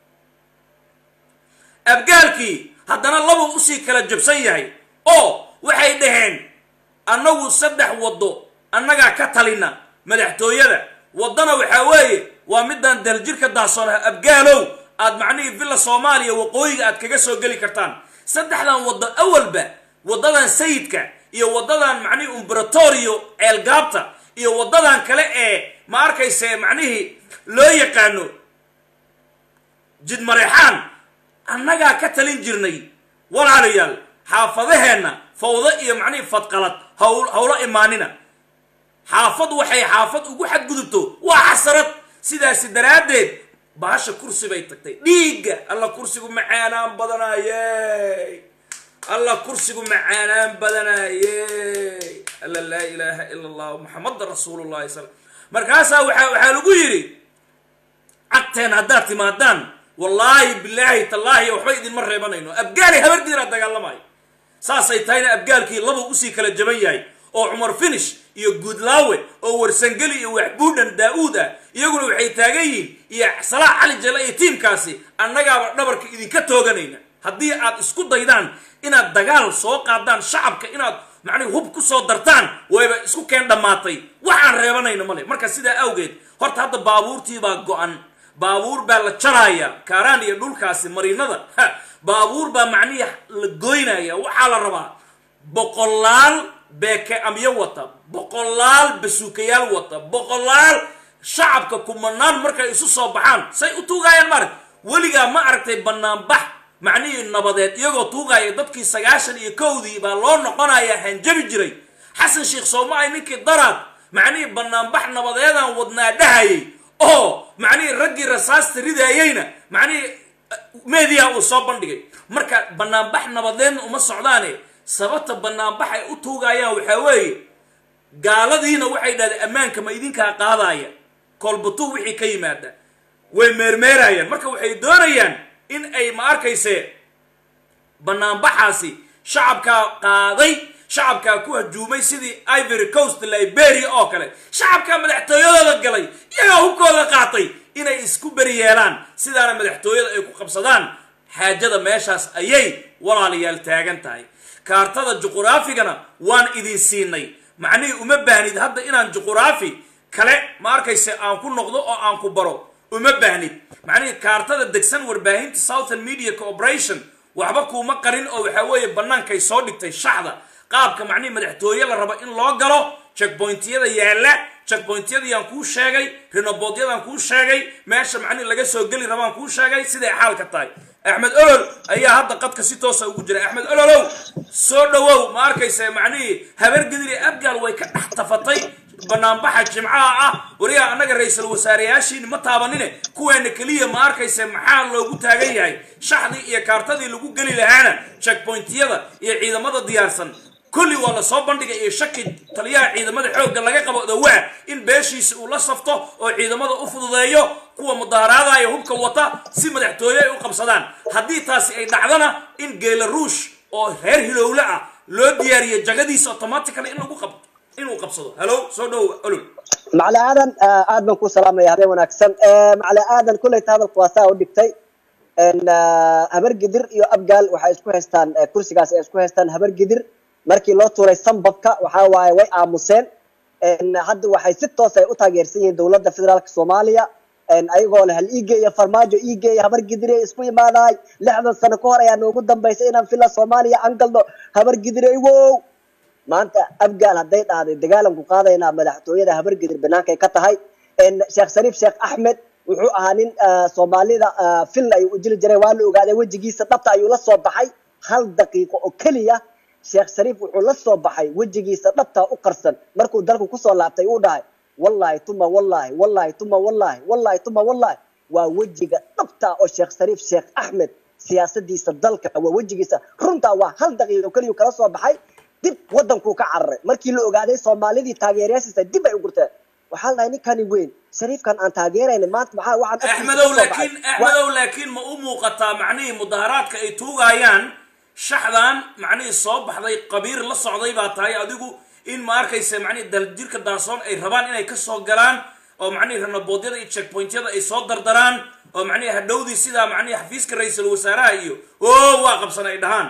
abgaalkii haddana labuu usii kala jabsan yahay oo waxay dhaheen annagu saddex waddo annagaa ka talina madaxtooyada waddana waxaa weeye waa midaan daljirka daahsoonaha abgaalow aad macnihii villa soomaaliya waqooyiga aad kaga soo geli kartaan saddexdan waddo awalba waddadan sayidka iyo waddadan macnihii umberatorio ceelgaabta iyo waddadan kale ee ma arkayse macnihii loo yaqaano jidmareexaan annagaa ka talin jirnay walaalayaal xaafadaheenna fawdo iyo macnihii fadqalad hawl hawlo imaanina xaafad waxay xaafad ugu xadgudubto waa xasarad sidaasi daraaddeed bahasha kursi bay tagtay dhiigga alla kursigu macaanaan badanaayey alla kursigu macaanaan badanaayey alla laa ilaaha ila allah maxamada rasuulullahi sal markaasaa waaa waxaa lagu yidhi cagteen haddaad timaadaan wallaahi bilaahi tallaahi waxba idinma reebanayno abgaalay habargiiraa dagaalamayo saasay tahayna abgaalkii labuu usii kala jaban yahay oo cumar finish iyo guudlaawe oo warsangeli iyo waxbuudhan daa-uud ah iyaguna waxay taagan yihiin iyo salaax cali jelle iyo tiimkaasi annagaaba dhabarka idinka tooganayna haddii aad isku daydaan inaad dagaal soo qaadaan shacabka inaad macnihi hub ku soo dartaan wayba isku keen dhammaatay waxaan reebanayna male marka sidaa awgeed horta hadda baabuurtiibaa go-an baabuur baa la jaraaya kaaraan iyo dhulkaasi mariinada baabuur baa macnihii la goynaya waxaa la rabaa boqolaal beeke amyo wata boqolaal basuukayaal wata boqolaal shacabka kumanaan markay isu soo baxaan say u tuugaayaan maaragt weligaa ma aragtay banaanbax macnihii nabadeed iyagoo tuugaya dadkii sagaashan iyo kowdii baa loo noqonaya hanjabi jiray xasan sheekh soomaay ninkii daraad macnihii banaanbax nabadeedaan wadnaa dhahayay oo macnihii raggii rasaasta ridaayeyna macnihii meediya uu soo bandhigay marka banaanbax nabadeedna uma socdaane sababta banaanbax ay u tuugayaan waxaa weeye gaaladiina waxay dhahdeen ammaanka ma idinkaa qaadaya koolbatuu wixii ka yimaada way meermeerayaan marka waxay doonayaan in ay ma arkayse banaanbaxaasi shacabkaa qaaday shacabkaa ku hajuumay sidii ivory coast liberia oo kale shacabkaa madaxtooyadooda galay iyagaa hubkooda qaatay inay isku beri yeelaan sidaana madaxtooyada ay ku qabsadaan xaajada meeshaas ayay walaalayaal taagan tahay kaartada juquraafigana waan idin siinay macnihii uma baahnid hadda inaan juquraafi kale ma arkayse aan ku noqdo oo aan ku baro uma baahnid macnihii kaartada degsan warbaahinta southern media corporation waxba kuuma qarin oo waxaa weeye bannaankay soo dhigtay shaxda qaabka macnihii madaxtooye la rabo in loo galo checkpointyada yaalla checkpointyadayaan kuu sheegay rinobodyadaan kuu sheegay meesha macnihi laga soo geli rabaan kuu sheegay siday xaalka tahay axmed olol ayaa hadda qadka si toosa ugu jira axmed ololow soo dhawow ma arkaysa macnihii habargediri abgaal way ka dhex tafatay banaanbaxa jimcaha ah wariyaa annaga ra-iisul wasaareyaashiini ma taabanine kuweena keliya ma arkaysa maxaa loogu taagan yahay shaxdii iyo kaartadii lagu geli lahaana checkpointyada iyo ciidamada diyaarsan kulli waa la soo bandhigay iyo shaki taliyaha ciidamada xoogga laga qabo dawaa in beeshiisa uu la safto oo ciidamada u fududeeyo kuwa mudaaharaadaya hubka wata si madaxtooye ay u qabsadaan haddii taasi ay dhacdana in geelaruush oo reer hilowle ah loo diyaariyo jagadiisa automatically in lagu qab inuu qabsado halo soo dhow olol macali aadan aad baan ku salaamaya habeen wanaagsan macali aadan kulleyta hadalku waa saa u dhigtay habargidir iyo abgaal waxay isku haystaan kursigaas ay isku haystaan habargidir markii loo tuuray sambabka waxaa waaye way aamuseen hadda waxay si toos ay u taageersan yihiin dowladda federaalka soomaaliya ayagoo leh hal iigeeya farmaajo iigeeya habargidire isku imaadaay lixdan sano ka hor ayaa noogu dambaysay inaan fila soomaaliya aan galno habargidire wow maanta abgaal hadday dhahday dagaalanku qaadaynaa madaxtooyada habargidir banaankay ka tahay sheekh shariif sheekh axmed wuxuu ahaa nin soomaalida fil ayuu u jiri jiray waa la ogaaday wejigiisa dhabta ayuu la soo baxay hal daqiiqo oo keliya sheekh shariif wuxuu la soo baxay wejigiisa dhabta u qarsan markuu dalku kusoo laabtay uu dhahay wallahi tuma wallahi wallahi tuma wallahi wallahi tuma wallahi waa wejiga dhabta oo sheekh shariif sheekh axmed siyaasadiisa dalka waa wejigiisa runtaa waa hal daqiiqo keliyu kala soo baxay dib wadankuu ka cararay markii la ogaaday soomaalidii taageerayaashiisa dib ay u gurteen waxaa la dhahay ninkani weyn shariifkan aan taageerayna maanta maxaa waxaan axmedow laakiin axmedow laakiin ma u muuqataa macnihii mudaharaadka ay tuugayaan shaxdan macnihii soo baxday qabiir la socday baa tahay adigu in ma arkaysa macnihii daljirka daasoon ay rabaan inay kasoo galaan oo macnihii ranaboodyada iyo checkpointyada ay soo dardaraan oo macnihii hadhowdii sidaa macnihii xafiiska ra-iisul wasaaraha iyo o waa qabsan ay dhahaan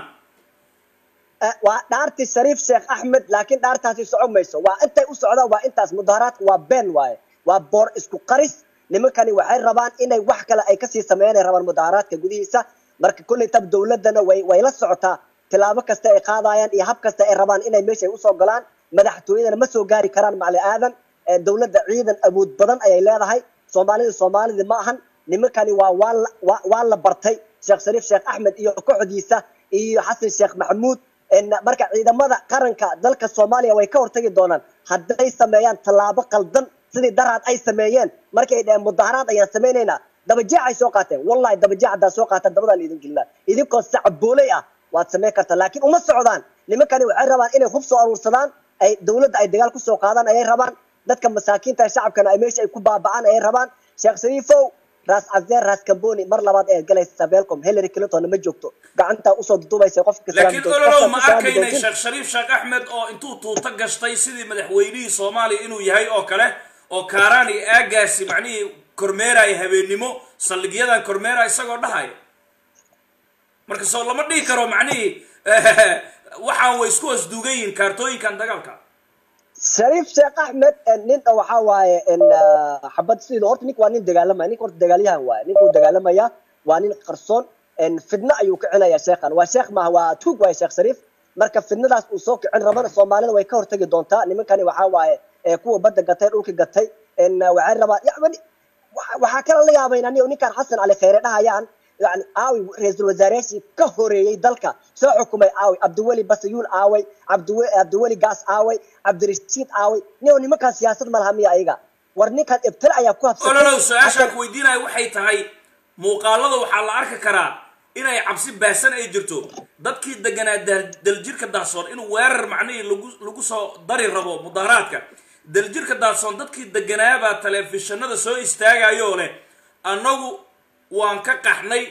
waa dhaartii shariif sheekh axmed laakiin dhaartaasi soco mayso waa intay u socdaan waa intaas mudaharaadka waa been waaye waa boor isku qaris nimankani waxay rabaan inay wax kale ay kasii sameeyaan ay rabaan mudaharaadka gudihiisa marka kulley tab dowladana way way la socotaa tilaabo kasta ay qaadayaan iyo hab kasta ay rabaan inay meesha usoo galaan madaxtooyadana ma soo gaari karaan macali aadan dowladda ciidan awood badan ayay leedahay soomaalida soomaalida ma ahan nimankani waa waa la waa la bartay sheekh shariif sheekh axmed iyo kooxdiisa iyo xasan sheekh maxamuud marka ciidamada qaranka dalka soomaaliya way ka hortagi doonaan hadday sameeyaan tallaabo qaldan sidii daraad ay sameeyeen markay dhaheen mudaharaad ayaan samaynaynaa dabajeexay soo qaateen wallahi dabajeex haddaa soo qaataan dabadaan idin gelnaa idinkoo sacbooley ah waad samayn kartaa laakiin uma socdaan nimankani waxay rabaan inay hub soo aruursadaan ay dowladda ay dagaal kusoo qaadaan ayay rabaan dadka masaakiinta shacabkana ay meesha ay ku baaba'aan ayay rabaan sheekh shariifow raas cazeer raas kamboni mar labaad ayaad galaysaa belcom hillary clinton ma joogto gacantaa usoo dudubaysa qofka laakiin ololow ma arkaynay sheekh shariif sheekh axmed oo intuu tuuto gashtay sidii madaxweynihii soomaaliya inuu yahay oo kale oo kaaraan iyo aagaasi macnihii kormeeraya habeennimo saldhigyadan kormeeraya isagoo dhahaya marka soo lama dhihi karo macnihii waxaan way isku hosduugan yihiin kaartooyinkan dagaalka shariif sheekh axmed nin waxaa waaye xabad sidii horta ninka waa nin dagaalamaya ninka horta dagaalyahan waaye ninkuu dagaalamaya waa nin qarsoon fidna ayuu kicinaya sheekhan waa sheekh maaha waa tuug waaye sheekh shariif marka fidnadaas uu soo kicin rabana soomaalida way ka hortagi doontaa nimankani waxaa waaye kuwa badda gatay dhulka gatay waxay rabaa yani waxaa kala la yaabayna anigo ninkaan xasan cali khayre dhahayaan yani aawi ra-iisul wasaareyaashii ka horeeyey dalka soo xukumay aawi cabdiweli basayuul aaway cabdiwe cabdiweli gaas aaway cabdirashiid aaway nio nimankaan siyaasad ma laha miya ayaga war ninkaan ibtila ayaa ku habsatay ololow su-aashaan ku weydiinaya waxay tahay muuqaalada waxaa la arki karaa inay cabsi baahsan ay jirto dadkii deganaa daljirka daasoon inuu weerar macnihii lagu lagu soo dari rabo mudaharaadka daljirka daasoon dadkii deganaabaa telefishinada soo istaagayoo leh annagu waan ka qaxnay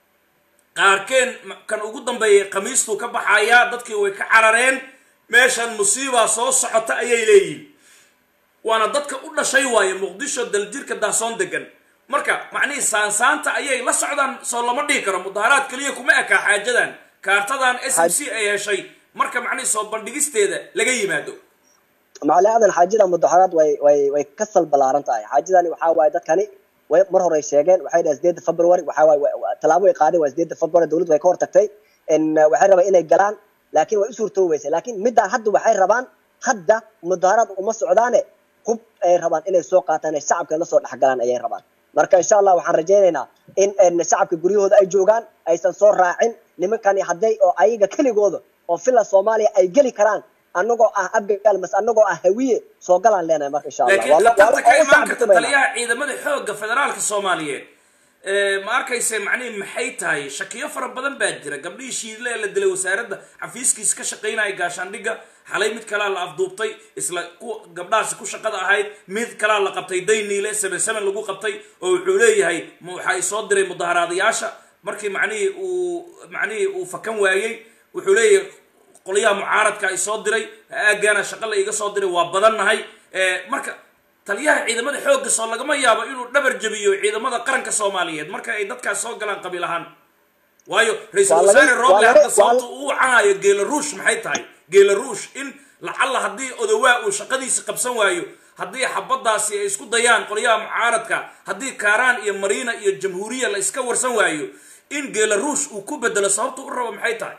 qaarkeen kan ugu dambeeyay khamiistuu ka baxayaa dadkii way ka carareen meeshan musiibaa soo socota ayay leeyihin waana dadka u dhashay waaye muqdisho daljirka daasoon degan marka macnihii saansaanta ayay la socdaan soo lama dhihi karo mudaharaad keliya kuma ekaa xaajadan kaartadan s m c ay heshay marka macnihii soo bandhigisteeda laga yimaado macali aadan xaajada mudaharaad way way way ka sal ballaaran tahay xaajadani waxaa waaye dadkani way mar hore sheegeen waxay dhahay sideedda february waxaa waaye tallaabo ay qaadeen waa sideedda february dowladdu way ka hortagtay waxay rabaan inay galaan laakiin way u suurtoobeysay laakiin middaa hadda waxay rabaan hadda mudaharaad uma socdaane hub ay rabaan inay soo qaataan ay shacabka la soo dhexgalaan ayay rabaan marka insha allah waxaan rajaynaynaa in shacabka guryahooda ay joogaan aysan soo raacin nimankani hadday oo ayaga keligooda oo fila soomaaliya ay geli karaan anagoo ah abgaal mas anagoo ah hawiye soo galaan leenahay marka insha laakiin allah khatarta ka imaan karta taliyaha ciidamada xoogga federaalka soomaaliyeed ma arkayse macnihi maxay tahay shakiyo fara badan baa jira gabdhihii shiidle ee la dilay wasaaradda xafiiskiisa ka shaqaynaya gaashaandhigga xalay mid kalaa la afduubtay isla ku gabdhahaasi ku shaqada ahayd mid kalaa la qabtay dayniile seven seven lagu qabtay oo wuxuu leeyahay ma waxaa isoo diray mudaharaadayaasha markii macnihii uu macnihii uu fakan waayey wuxuu leeyahay qolyaha mucaaradka ay soo diray aagaana shaqa la iga soo diray waa badannahay marka taliyaha ciidamada xoogga soo lagama yaabo inuu dhabar jabiyo ciidamada qaranka soomaaliyeed marka ay dadkaas soo galaan qabiil ahaan waayo ra-iisul Waa laga- wasaare roble waa laga- hadda waa- sababta uu wacanayo geelaruush maxay tahay geelaruush in lacalla haddii odowaa uu shaqadiisi qabsan waayo haddii xabadaasi ay isku dayaan qolyaha mucaaradka haddii kaaraan iyo mariina iyo jamhuuriya la iska warsan waayo in geelaruush uu ku bedelo sababta u rabo maxay tahay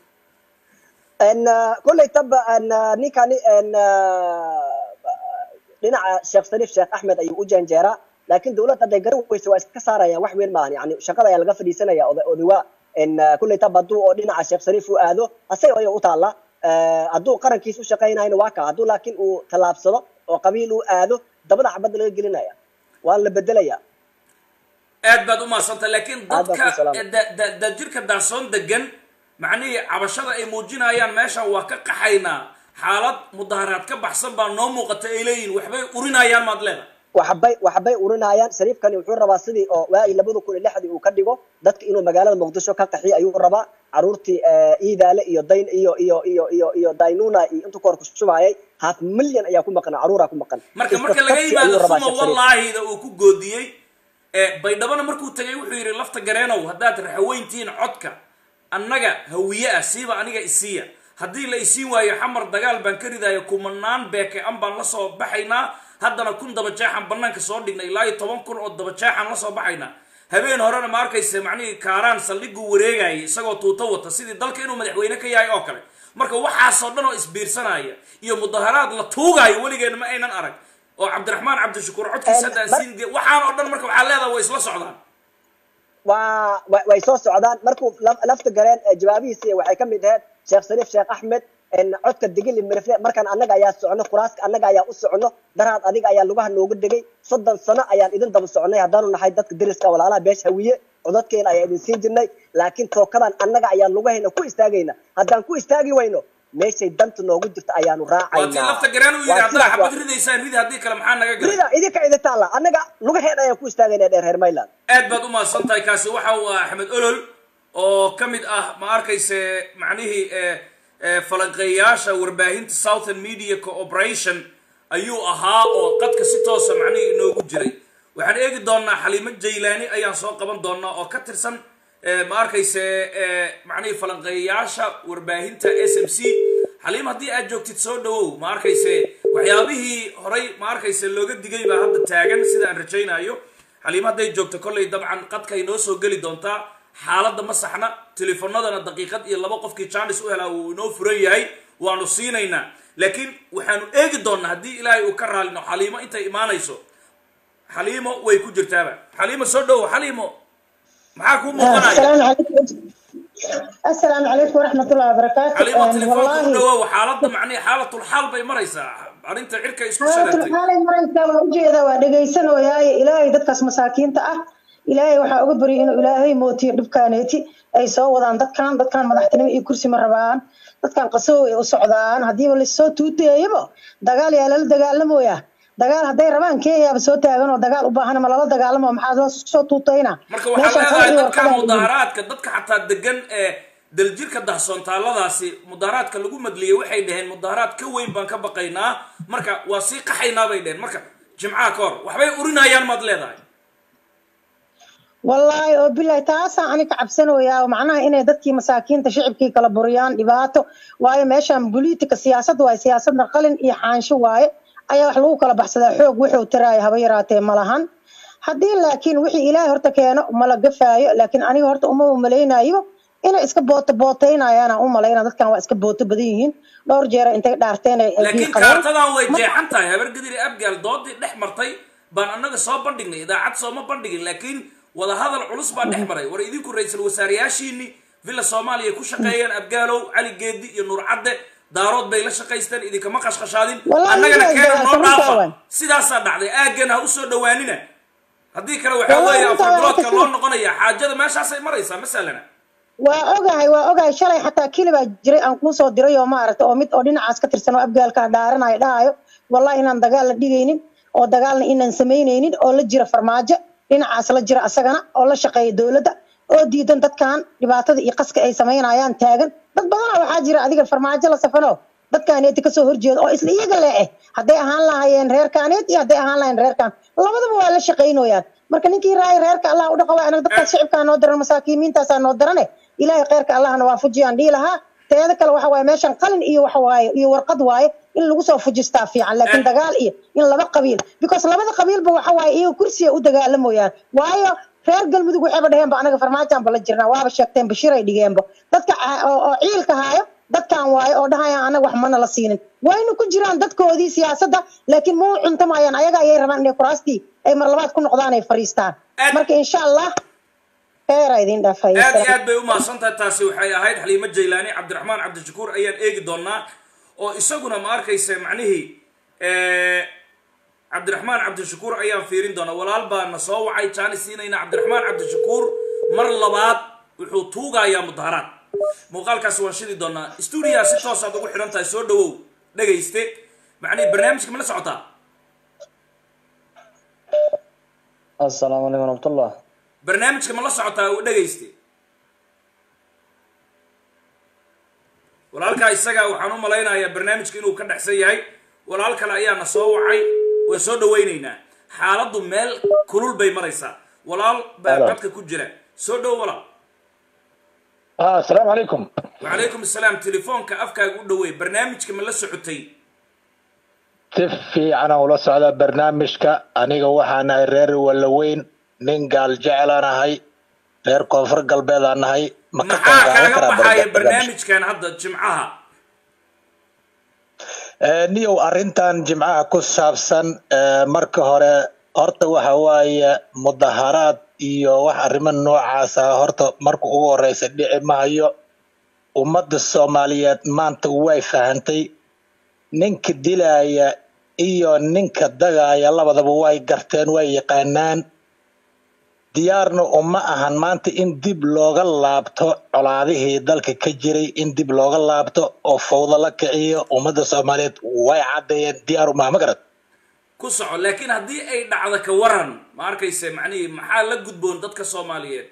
En, uh, kolley taba en, uh, ninkani en, uh, dhinaca sheekh sariif sheekh axmed ayuu u janjeeraa laakiin dowladda hadday garan weyso waa iska saarayaan wax weyn maahan yani shaqada ayaa laga fadhiisanaya oda- odawa en, uh, kolley taba hadduu oo dhinaca sheekh sariif u aado asaga ayaa u taalla Eh, hadduu qarankiisa u shaqaynayna waa kaa hadduu laakiin uu tallaabsado oo qabiil uu aado dabada xabadda laga gelinaya waa la bedelaya aad baad u mahadsantay laakiin Aad baan dadka ku salaamay. da- da- da jirka daahsoon degan macnihii cabashada ay muujinayaan meeshan waa ka qaxaynaa xaalad mudaharaad ka baxsan baa noo muuqata ay leeyihin waxbay urinayaan maad leeda waxbay waxbay urinayaan shariifkani wuxuu rabaa sidii oo waagii labada kun iyo lixdii uu ka dhigo dadka inuu magaalada muqdisho ka qaxiyo ayuu rabaa caruurtii eh, iidaale iyo dayn iyo iyo iyo iyo iyo daynuna iyo intuu koor ku shubayay half milyan ayaa ku maqan caruuraa ku maqan marka Iska marka laga qabsi yimaado ayuu rabaa suma Sheekh Shariif. wallaahida uu ku goodiyey ee baydhabana markuu tegay wuxuu yidhi lafta gareenow haddaad raxaweyntihiin codka annaga hawiye ah siiba aniga isiiya haddii la isiin waayo xamar dagaal baan ka ridaayo kumanaan beeke an baan la soo baxaynaa haddana kun daba jeexan banaanka soo dhignay ilaa iyo toban kun oo daba jeexan la soo baxaynaa habeen horena ma arkaysa macnihii kaaraan saldhiguu wareegayay isagoo tuuto wata sidii dalka inuu madaxweyne ka yahay oo kale marka waxaasoo dhan oo isbiirsanaya iyo mudaharaad la tuugaayo weligeena ma aynan arag oo cabdiraxmaan cabdishakuur codkiisa haddaan mar- siin waxaan oo dhan marka waxaa leedaha way isla socdaan waa wa- way soo socdaan markuu laf- lafta galeen eh, jawaabihiisi waxay ka mid ahayd sheekh shariif sheekh axmed en, codka digili mirifle markaan annaga ayaa socono kuraaska annaga ayaa u socono daraad adiga ayaa lugaha nooga dhegay soddon sano ayaan idin daba soconay haddaanu nahay dadka deriska walaalaha beesha hawiye codadkeena ayaa idin siin jirnay laakiin tookadan annaga ayaa lugahayna ku istaagayna haddaan ku istaagi wayno meeshay danta noogu jirta ayaanu waa tii raacaynaa lafta garaan uu yidhi Waa haddaa sidaas xabad waa- ridaysaan ridi haddii kale maxaa naga galay rida idinka idintaalla annaga lugaheena ayaan ku istaagayna dheer reer mayland aad baad u mahadsan tahay kaasi waxa uu ah axmed olol oo ka mid ah ma arkayse macnihii eh, eh, falanqeeyaasha warbaahinta southern media cooperation ayuu ahaa oo qadka si toosa macnihii inoogu jiray waxaan eegi doonaa xaliimo jaylaani ayaan soo qaban doonaa oo ka tirsan eh, ma arkayse eh, macnihii falanqeeyaasha warbaahinta s m c xaliim haddii aad joogtid soo dhawow ma arkayse waxyaabihii horay ma arkayse looga digay baa hadda taagan sida aan rajaynayo xaliim hadday joogto kolley dabcan qadka ay noo soo geli doontaa xaaladda ma saxna telefoonadana daqiiqad iyo laba qofkii jaanis u helaa wuu inoo furan yahay waanu siinaynaa laakiin waxaanu eegi doonaa haddii ilaahay uu ka raalino xaliimo intay imaanayso xaliimo way ku jirtaaba xaliimo soo dhowo xaliimo maxaa kuu muuqanaya السلام عليكم السلام عليكم ورحمة الله وبركاته xaliimo أم، telefoonka u والله dhawaaw xaaladda macnihi xaalatulxaal bay maraysaa arrinta cirka isku حالة shareertay الحال مريضة وجهدا ودقيسنا وياي إلهي دكاس مساكين تأه إلهي وحا أقبري إنه إلهي موتي دبكانيتي أي سو ودان دكان دكان مدحتني إي كرسي مربان دكان قصو إي وسعودان هدي واللي سو توتي يبو دقال يا لل دقال لمويا دقال هدي ربان كي يا بسو تاغن ودقال وباهنا ملالا دقال لمو محاضرة سو توتينا marka waxaa leedahay dadka mudaharaadka dadka xataa degan ee daljirka dahsoontaaladaasi mudaharaadka lagu madliyay waxay dhaheen mudaharaad ka weyn baan ka baqaynaa marka waa sii qaxaynaa bay dhaheen marka jimcaha ka hor waxbay urinayaan maad leedahay wallaahi oo bilahi taasaan ani ka cabsanayaa macnaha inay dadkii masaakiinta shicibkii kala buriyaan dhibaato waayo meeshan politika siyaasad waaye siyaasadna qalin iyo xaansho waaye ayaa wax lagu kala baxsadaa xoog wuxuu tiraaya haba yaraatee ma lahan haddii laakiin wixii ilaahay horta keeno mala gafaayo laakiin aniga horta uma malaynayo inay iska booto bootaynayaan u malayna dadkan waa iska booto badan yihiin dhowr jeer intay dhaarteen ay ay laakiin diiqadeen. kaartadan way jeexan tahay habar gadiri abgaal doodii dhex martay baan annaga soo bandhignay idaacad sooma bandhigin laakiin wadahadal culus baa dhex maray war idinku ra-iisul wasaareyaashiini villa soomaaliya ku shaqeeyeen abgaalow cali geedi iyo nuur cadde daarood bay la shaqaysteen idinkama qashqashaadin Wallahi annagana way keena noo dagaashamin dhaafa taawaan. sidaasaa dhacday aaggan ha usoo dhawaanina haddii kale waxaa Wallahi weeye intaa waa afarbiloodka kasii- loo noqonaya xaajada meeshaasay maraysaa masalana waa ogahay waa ogahay shalay xataa kilibaa jiray aan kuu soo diray oo maaragta oo mid oo dhinacaas ka tirsan oo abgaalka dhaaranayo dhahayo wallahi inaan dagaal la dhigaynin oo dagaalna inaan samaynaynin oo la jira farmaajo dhinacaas la jira asagana oo la shaqeeya dowladda oo diidan dadkan dhibaatada iyo qaska ay samaynayaan taagan dad badana waxaa jira adiga farmaajo la safano dadkaaneeti kasoo horjeeda oo isla iyaga leeh hadday ahaan lahaayeen reerkaaneet iyo hadday ahaan lahayeen reerkaan labadaba waa la shaqaynooyaan marka ninkii raaya reerka allah u dhaqa waa anaga dadkaas shicibkaa noo daran masaakiimiintaasaa noo darane ilaahay kheyrka allahna waa fujiyaan dhihi lahaa teeda kale waxa waaye meeshan qalin iyo waxa waaye iyo warqad waaye in lagu soo fujistaa fiican laakiin dagaal iyo in laba qabiil because labada qabiilba waxa waaye iyaga kursiga u dagaalamoyaan waayo reer galmudug waxayba dhaheenba anaga farmaajaanba la jirnaa waaba sheegteen bashiray dhigeenba dadka ca- oo oo ciilka haayo dadkan waaye oo dhahayaan anaga wax mana la siinin wayna ku jiraan dadkoodii siyaasadda laakiin ma u cuntamayaan ayaga ayay rabaan inay kuraastii ay mar labaad ku noqdaan ay fariistaan Aad- marka insha allah kheyra idin dhaafay aad iyo aad bay u mahadsan tahay taasi waxay ahayd xaliimo jaylaani cabdiraxmaan cabdishakuur ayaan eegi doonaa oo isaguna ma arkaysa macnihii cabdiraxmaan cabdishakuur ayaan fiirin doonaa walaal baa na soo wacay jaani siinayna cabdiraxmaan cabdishakuur mar labaad wuxuu tuugayaa mudaharaad muuqaalkaas waan shidi doonaa stuudiyaa si toos aad ugu xidhan tahay soo dhawow dhegayste macnihii barnaamijka ma la socotaa السلام عليكم ورحمة الله barnaamijka ma la socotaa u dhegayste walaalkaa isaga waxaan u malaynayaa barnaamijka inuu ka dhexsan yahay walaal kale ayaa na soo wacay waan soo dhawaynaynaa xaaladdu meel kulul bay maraysaa walaal baa Hello. codka ku jira soo dhow walaal آه السلام عليكم wacalaykum asalaam telefoonka afkaaga u dhaweey barnaamijka ma la socotay تفي أنا ولا سعودة برنامجك أنيقا وحانا رير ولا وين نين قال جعلنا هاي رير كونفر قلبي أنا هاي ما maxaa kaaga baxaya barnaamijkan hadda jimcaha niyow arrintan jimcaha ku saabsan ee, marka hore horta waxa waaye mudaharaad iyo wax arrimo noocaas ah horta marka ugu horeysa dhici mahayo ummadda soomaaliyeed maanta way fahantay ninka dilaya iyo ninka dagaya labadaba way garteen way yaqaanaan diyaarna uma ahan maanta in dib looga laabto colaadihii dalka ka jiray in dib looga laabto oo fawdo la kiciyo ummadda soomaaliyeed way caddeeyeen diyaar uma ma garad ku soco laakiin haddii ay dhacdo ka waran ma arkayse macnihii maxaa la gudboon dadka soomaaliyeed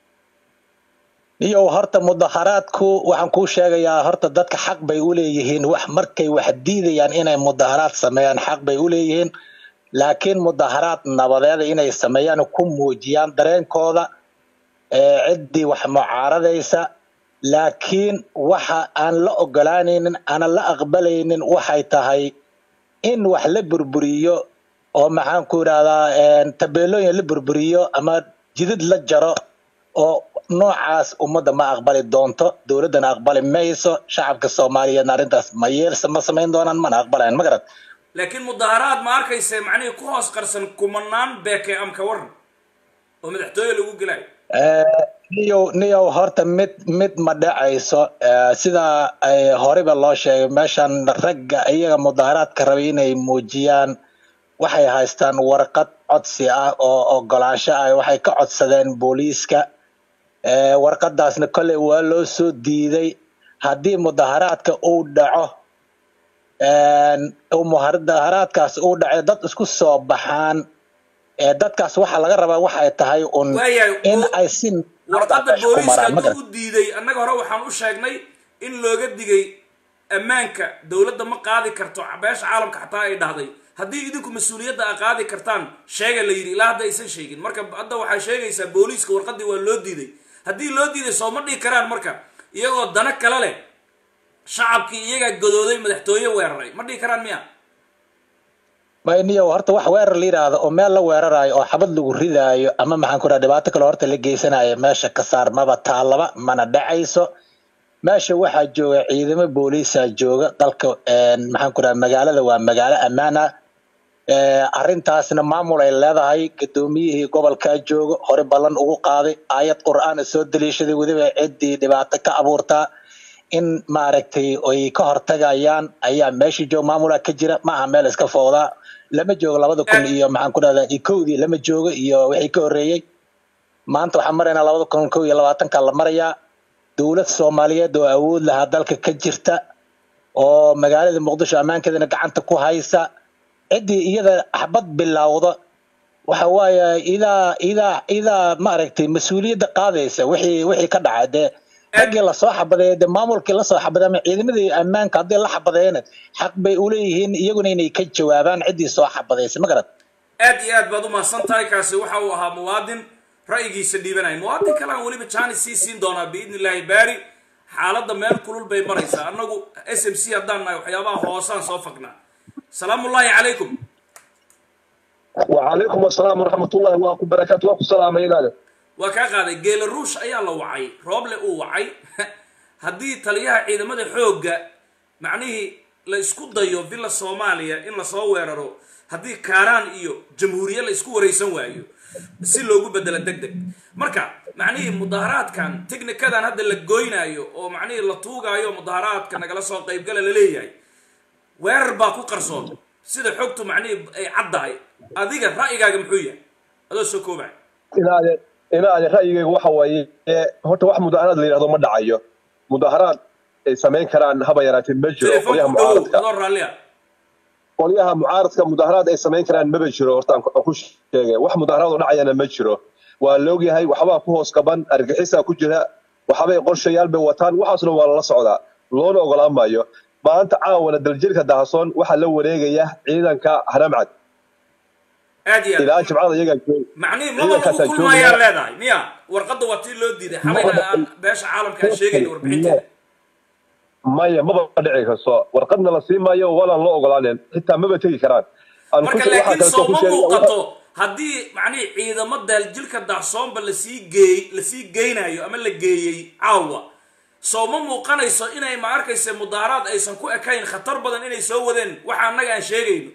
iyo horta mudaharaadku waxaan kuu sheegayaa horta dadka xaq bay u leeyihiin wax markay wax diidayaan inay mudaharaad sameeyaan xaq bay u leeyihiin laakiin mudaharaad nabadeeda inay sameeyaan ku muujiyaan dareenkooda ee ciddii wax mucaaradaysa laakiin waxa aan la ogolaanaynin aanan la aqbalaynin waxay tahay in wax la burburiyo oo maxaan ku idhahdaa een, tabeelooyin la burburiyo ama jidid la jaro oo noocaas ummadda ma aqbali doonto dowladdana aqbali mayso shacabka soomaaliyeedna arrintaas ma yeelsa ma samayn doonaan mana aqbalayan ma garad laakiin mudaharaad ma arkayse macnihii ku hoos qarsan kumanaan beeke am ka waran oo madaxtooye lagu gelayo niyow niyow horta mid mid ma dhacayso Eh, sida ay horeba loo sheegay meeshan ragga iyaga mudaharaadka rabay inay muujiyaan waxay haystaan warqad codsi ah oo ogolaansho ah waxay ka codsadeen booliiska Eh, warqadaasna kolley waa loo soo diiday haddii mudaharaadka uu dhaco een, uu mudaharaadkaas uu dhaco dad isku soo baxaan eh, dadkaas waxaa laga rabaa waxay tahay un waayahay in bo- ay si warqadda meesha ku booliiska maraan ma hadduu u diiday annaga hore waxaan u sheegnay in looga digay ammaanka dowladda ma qaadi karto beesha caalamka xataa ay dhahday haddii idinku mas-uuliyadda a qaadi kartaan sheega la yidhi ilaa hadda aysan sheegin marka hadda waxay sheegaysaa booliiska warqaddii waa loo diiday haddii loo diiday soo ma dhihi karaan marka iyagoo dana kale leh shacabkii iyagaa godooday madaxtooye weeraray ma dhihi karaan miya mayniyo horta wax weerar la yidhaahdo oo meel la weerarayo oo xabad lagu ridaayo ama maxaan ku dhaha dhibaato kale horta la geysanayo meesha ka saar maba taalaba mana dhacayso meesha waxaa jooga ciidamo booliisa jooga dalka een, maxaan ku dhaha magaalada waa magaalo ammaan ah Eh, arrintaasna maamul ay leedahay gudoomiyihii gobolkaa jooga hore ballan ugu qaaday aayad qur'aana soo daliishaday weliba ciddii dhibaato ka abuurtaa in maaragtay ay ka hortagayaan ayaa meesha jooga maamulaa ka jira ma aha meel iska foodaa lama joogo labada kun iyo maxaan ku dhahdaa iyo kowdii lama joogo iyo wixii ka horreeyey maanta waxaan maraynaa labada kun kow iyo labaatanka la marayaa dowlad soomaaliyeed oo awood lahaa dalka ka jirta oo magaalada muqdisho ammaankeedana gacanta ku haysa ciddii iyada axbad bilowda waxa waaye idaa idaa idaa maaragtay mas-uuliyadda qaadaysa wixii wixii ka dhacay dee raggii lasoo xabadeeya dee maamulkii lasoo xabadeey ama ciidamadii ammaanka haddii la xabadeeyana xaq bay uleeyihiin iyaguna inay ka jawaabaan ciddii soo xabadaysa ma garad aad iyo aad baad u mahadsan tahay kaasi waxa uu ahaa muwaadin ra'yigiisa dhiibanaya muwaadin kale aan weliba jaanis sii siin doonaa biidni illaahi baari xaaladda meel kulul bay maraysaa annagu s m c haddaan nahay waxyaabaha hoosaan soo fagnaa salaamu ullaahi calaykum وعليكم السلام ورحمة الله وبركاته وكم السلام إلى waa kaa qaaday geela ruush ayaa la wacay rooble uu wacay haddii taliyaha ciidamada xoogga macnihii la isku dayo villa soomaaliya in lasoo weeraro haddii kaaraan iyo jamhuuriye la isku waraysan waayo si loogu bedelo deg deg marka macnihii mudaharaadkan technikadan hadda la goynaayo oo macnihii la tuugaayo mudaharaadka nagala soo qaybgala la leeyahay weerar baa ku qarsoon sida xogtu macnihii ay caddahay adiga ra'yigaaga muxuu yahay adoo soo koobaya إلى إلى رأيي وحوي هو واحد مداهرات اللي هذا ما دعيه مداهرات سمين كران هبا يراتي مجرو قوليها telefoonku dhowow معارضة adoo raalliya قوليها معارضة مداهرات أي سمين كران ما بجرو hortaan ku sheegay wax mudaaharaad oo dhacayana ma jiro waa la ogyahay waxbaa ku hoos qaban argaxisaa ku jira waxbay qorshayaal bay wataan waxaasna waa lala socdaa loona ogolaan maayo maanta caawana daljirka dahasoon waxaa la wareegaya ciidanka haramcad aad iyo ilaa aad jimcada iyagaa joog macnihi maba lagu ciidankaasaa kulmaayaa joogaya leedahay miya warqadda waa tii loo diiday xalayna aan beesha caalamka aan sheegayna warbixinteeda maya maba dhici karto warqadna la sii maayo walaan loo ogolaanen xitaa maba tegi karaan Aan ku- marka waxaa laakiin kaleeto soo ku ma sheegay- muuqato haddii macnihi ciidamo daljilka dahsoonba lasii geey lasii geynayo ama la geeyey caawa soo ma muuqanayso inay ma arkaysa mudaaharaad aysan ku ekayn khatar badan inay soo wadeen waxa annaga aan sheegayno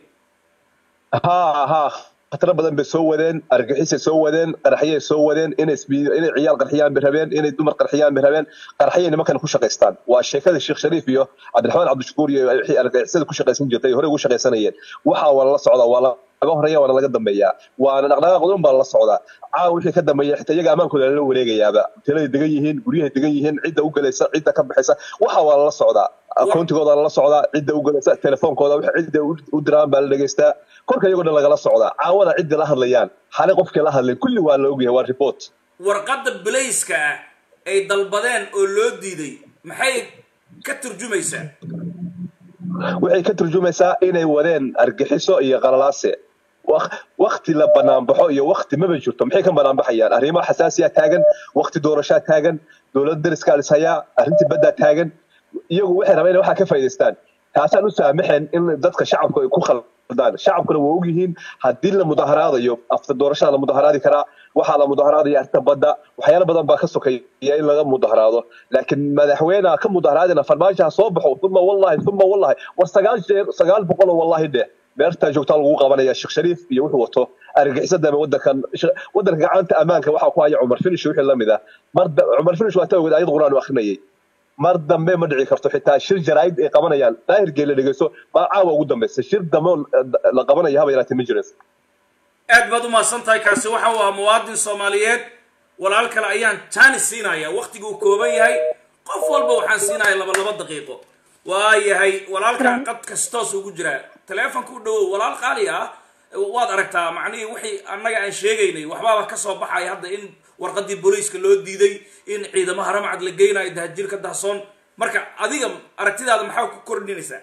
haa haa khataro badan bay soo wadeen argixisay soo wadeen qaraxyay soo wadeen inay isbi- inay ciyaal qarxiyaan bay rabeen inay dumar qarxiyaan bay rabeen qaraxyay nimankan ku shaqaystaan waa sheekada sheekh shariif iyo cabdiraxmaan cabdishakuur iyo wixii argixisada ku shaqaysan jirtay hore ugu shaqaysanayeen waxa waa la socdaa waa laga horeeya waana laga dambeeyaa waana dhaqdhaqaaq badan baa la socdaa caawa wixii ka dambeeya xitaa iyaga ammaankooda lala wareegayaaba hoteeladay degan yihiin guryahay degan yihiin cidda u galaysa cidda ka baxaysa waxa waa lala socdaa akoontigooda lala socdaa cidda u galaysa telefoonkooda wixii cidda u- u diraan baa la dhegaystaa korka iyagoo dhan lagala socdaa caawada cidda la hadlayaan xale qofkii la hadlay kulli waa la ogyahay waa report warqadda bilayska ah ay dalbadeen oo loo diiday maxay ka turjumaysaa waxay ka turjumaysaa inay wadeen argixiso iyo qalalaase Waq- wakti la banaanbaxo iyo wakti maba jirto maxay ka banaanbaxayaan arrimo xasaasiya taagan wakti doorashaa taagan dowlad dariskaa lishayaa arrintii baddaa taagan iyagu waxay rabeen inay waxaa ka faa'iidaystaan taasaan u saamaxeen in dadka shacabku ay ku khaldaan shacabkuna waa ogyihiin haddii la mudaharaadayo after doorashada la mudaharaadi karaa waxaa la mudaharaadaya arrinta badda waxyaalo badan baa ka sokeeya in laga mudaharaado laakiin madaxweynaha ka mudaharaadina farmaajaha soo baxo uma wallahi uma wallahi war sagaal jeer sagaal boqol oo wallahi dheh beertaa joogtaa lagu qabanaya sheekh shariif iyo wuxuu wato argixisada wadankan wadanka gacanta ammaanka waxaa ku haya cumar finish wixii lamid ah mar da- cumar finish waa tawgeed ayad quraan u akrinayay mar dambe ma dhici karto xitaa shir jaraa'id ay qabanayaan daahirgee la dhegeysto baa caawa ugu dambeysa shir dambe oo la qabanaya haba yaraatee ma jiraysa aad baad u mahadsan tahay kaasi waxa uu ahaa muwaadin soomaaliyeed walaal kale ayaan jaanis siinaya wakhtiguu kooban yahay qof walba waxaan siinaya laba laba daqiiqo waa yahay walaalkan qad kastoos ugu jiraa taleefonka u dhowow walaal qaali ah waad aragtaa macnihii wixii annaga aan sheegaynay waxbaaba ka soo baxaya hadda in warqadii booliiska loo diiday in ciidamo haramcad la geynayo dahajirka dahsoon marka adiga aragtidaada maxaa ku kordhinaysaa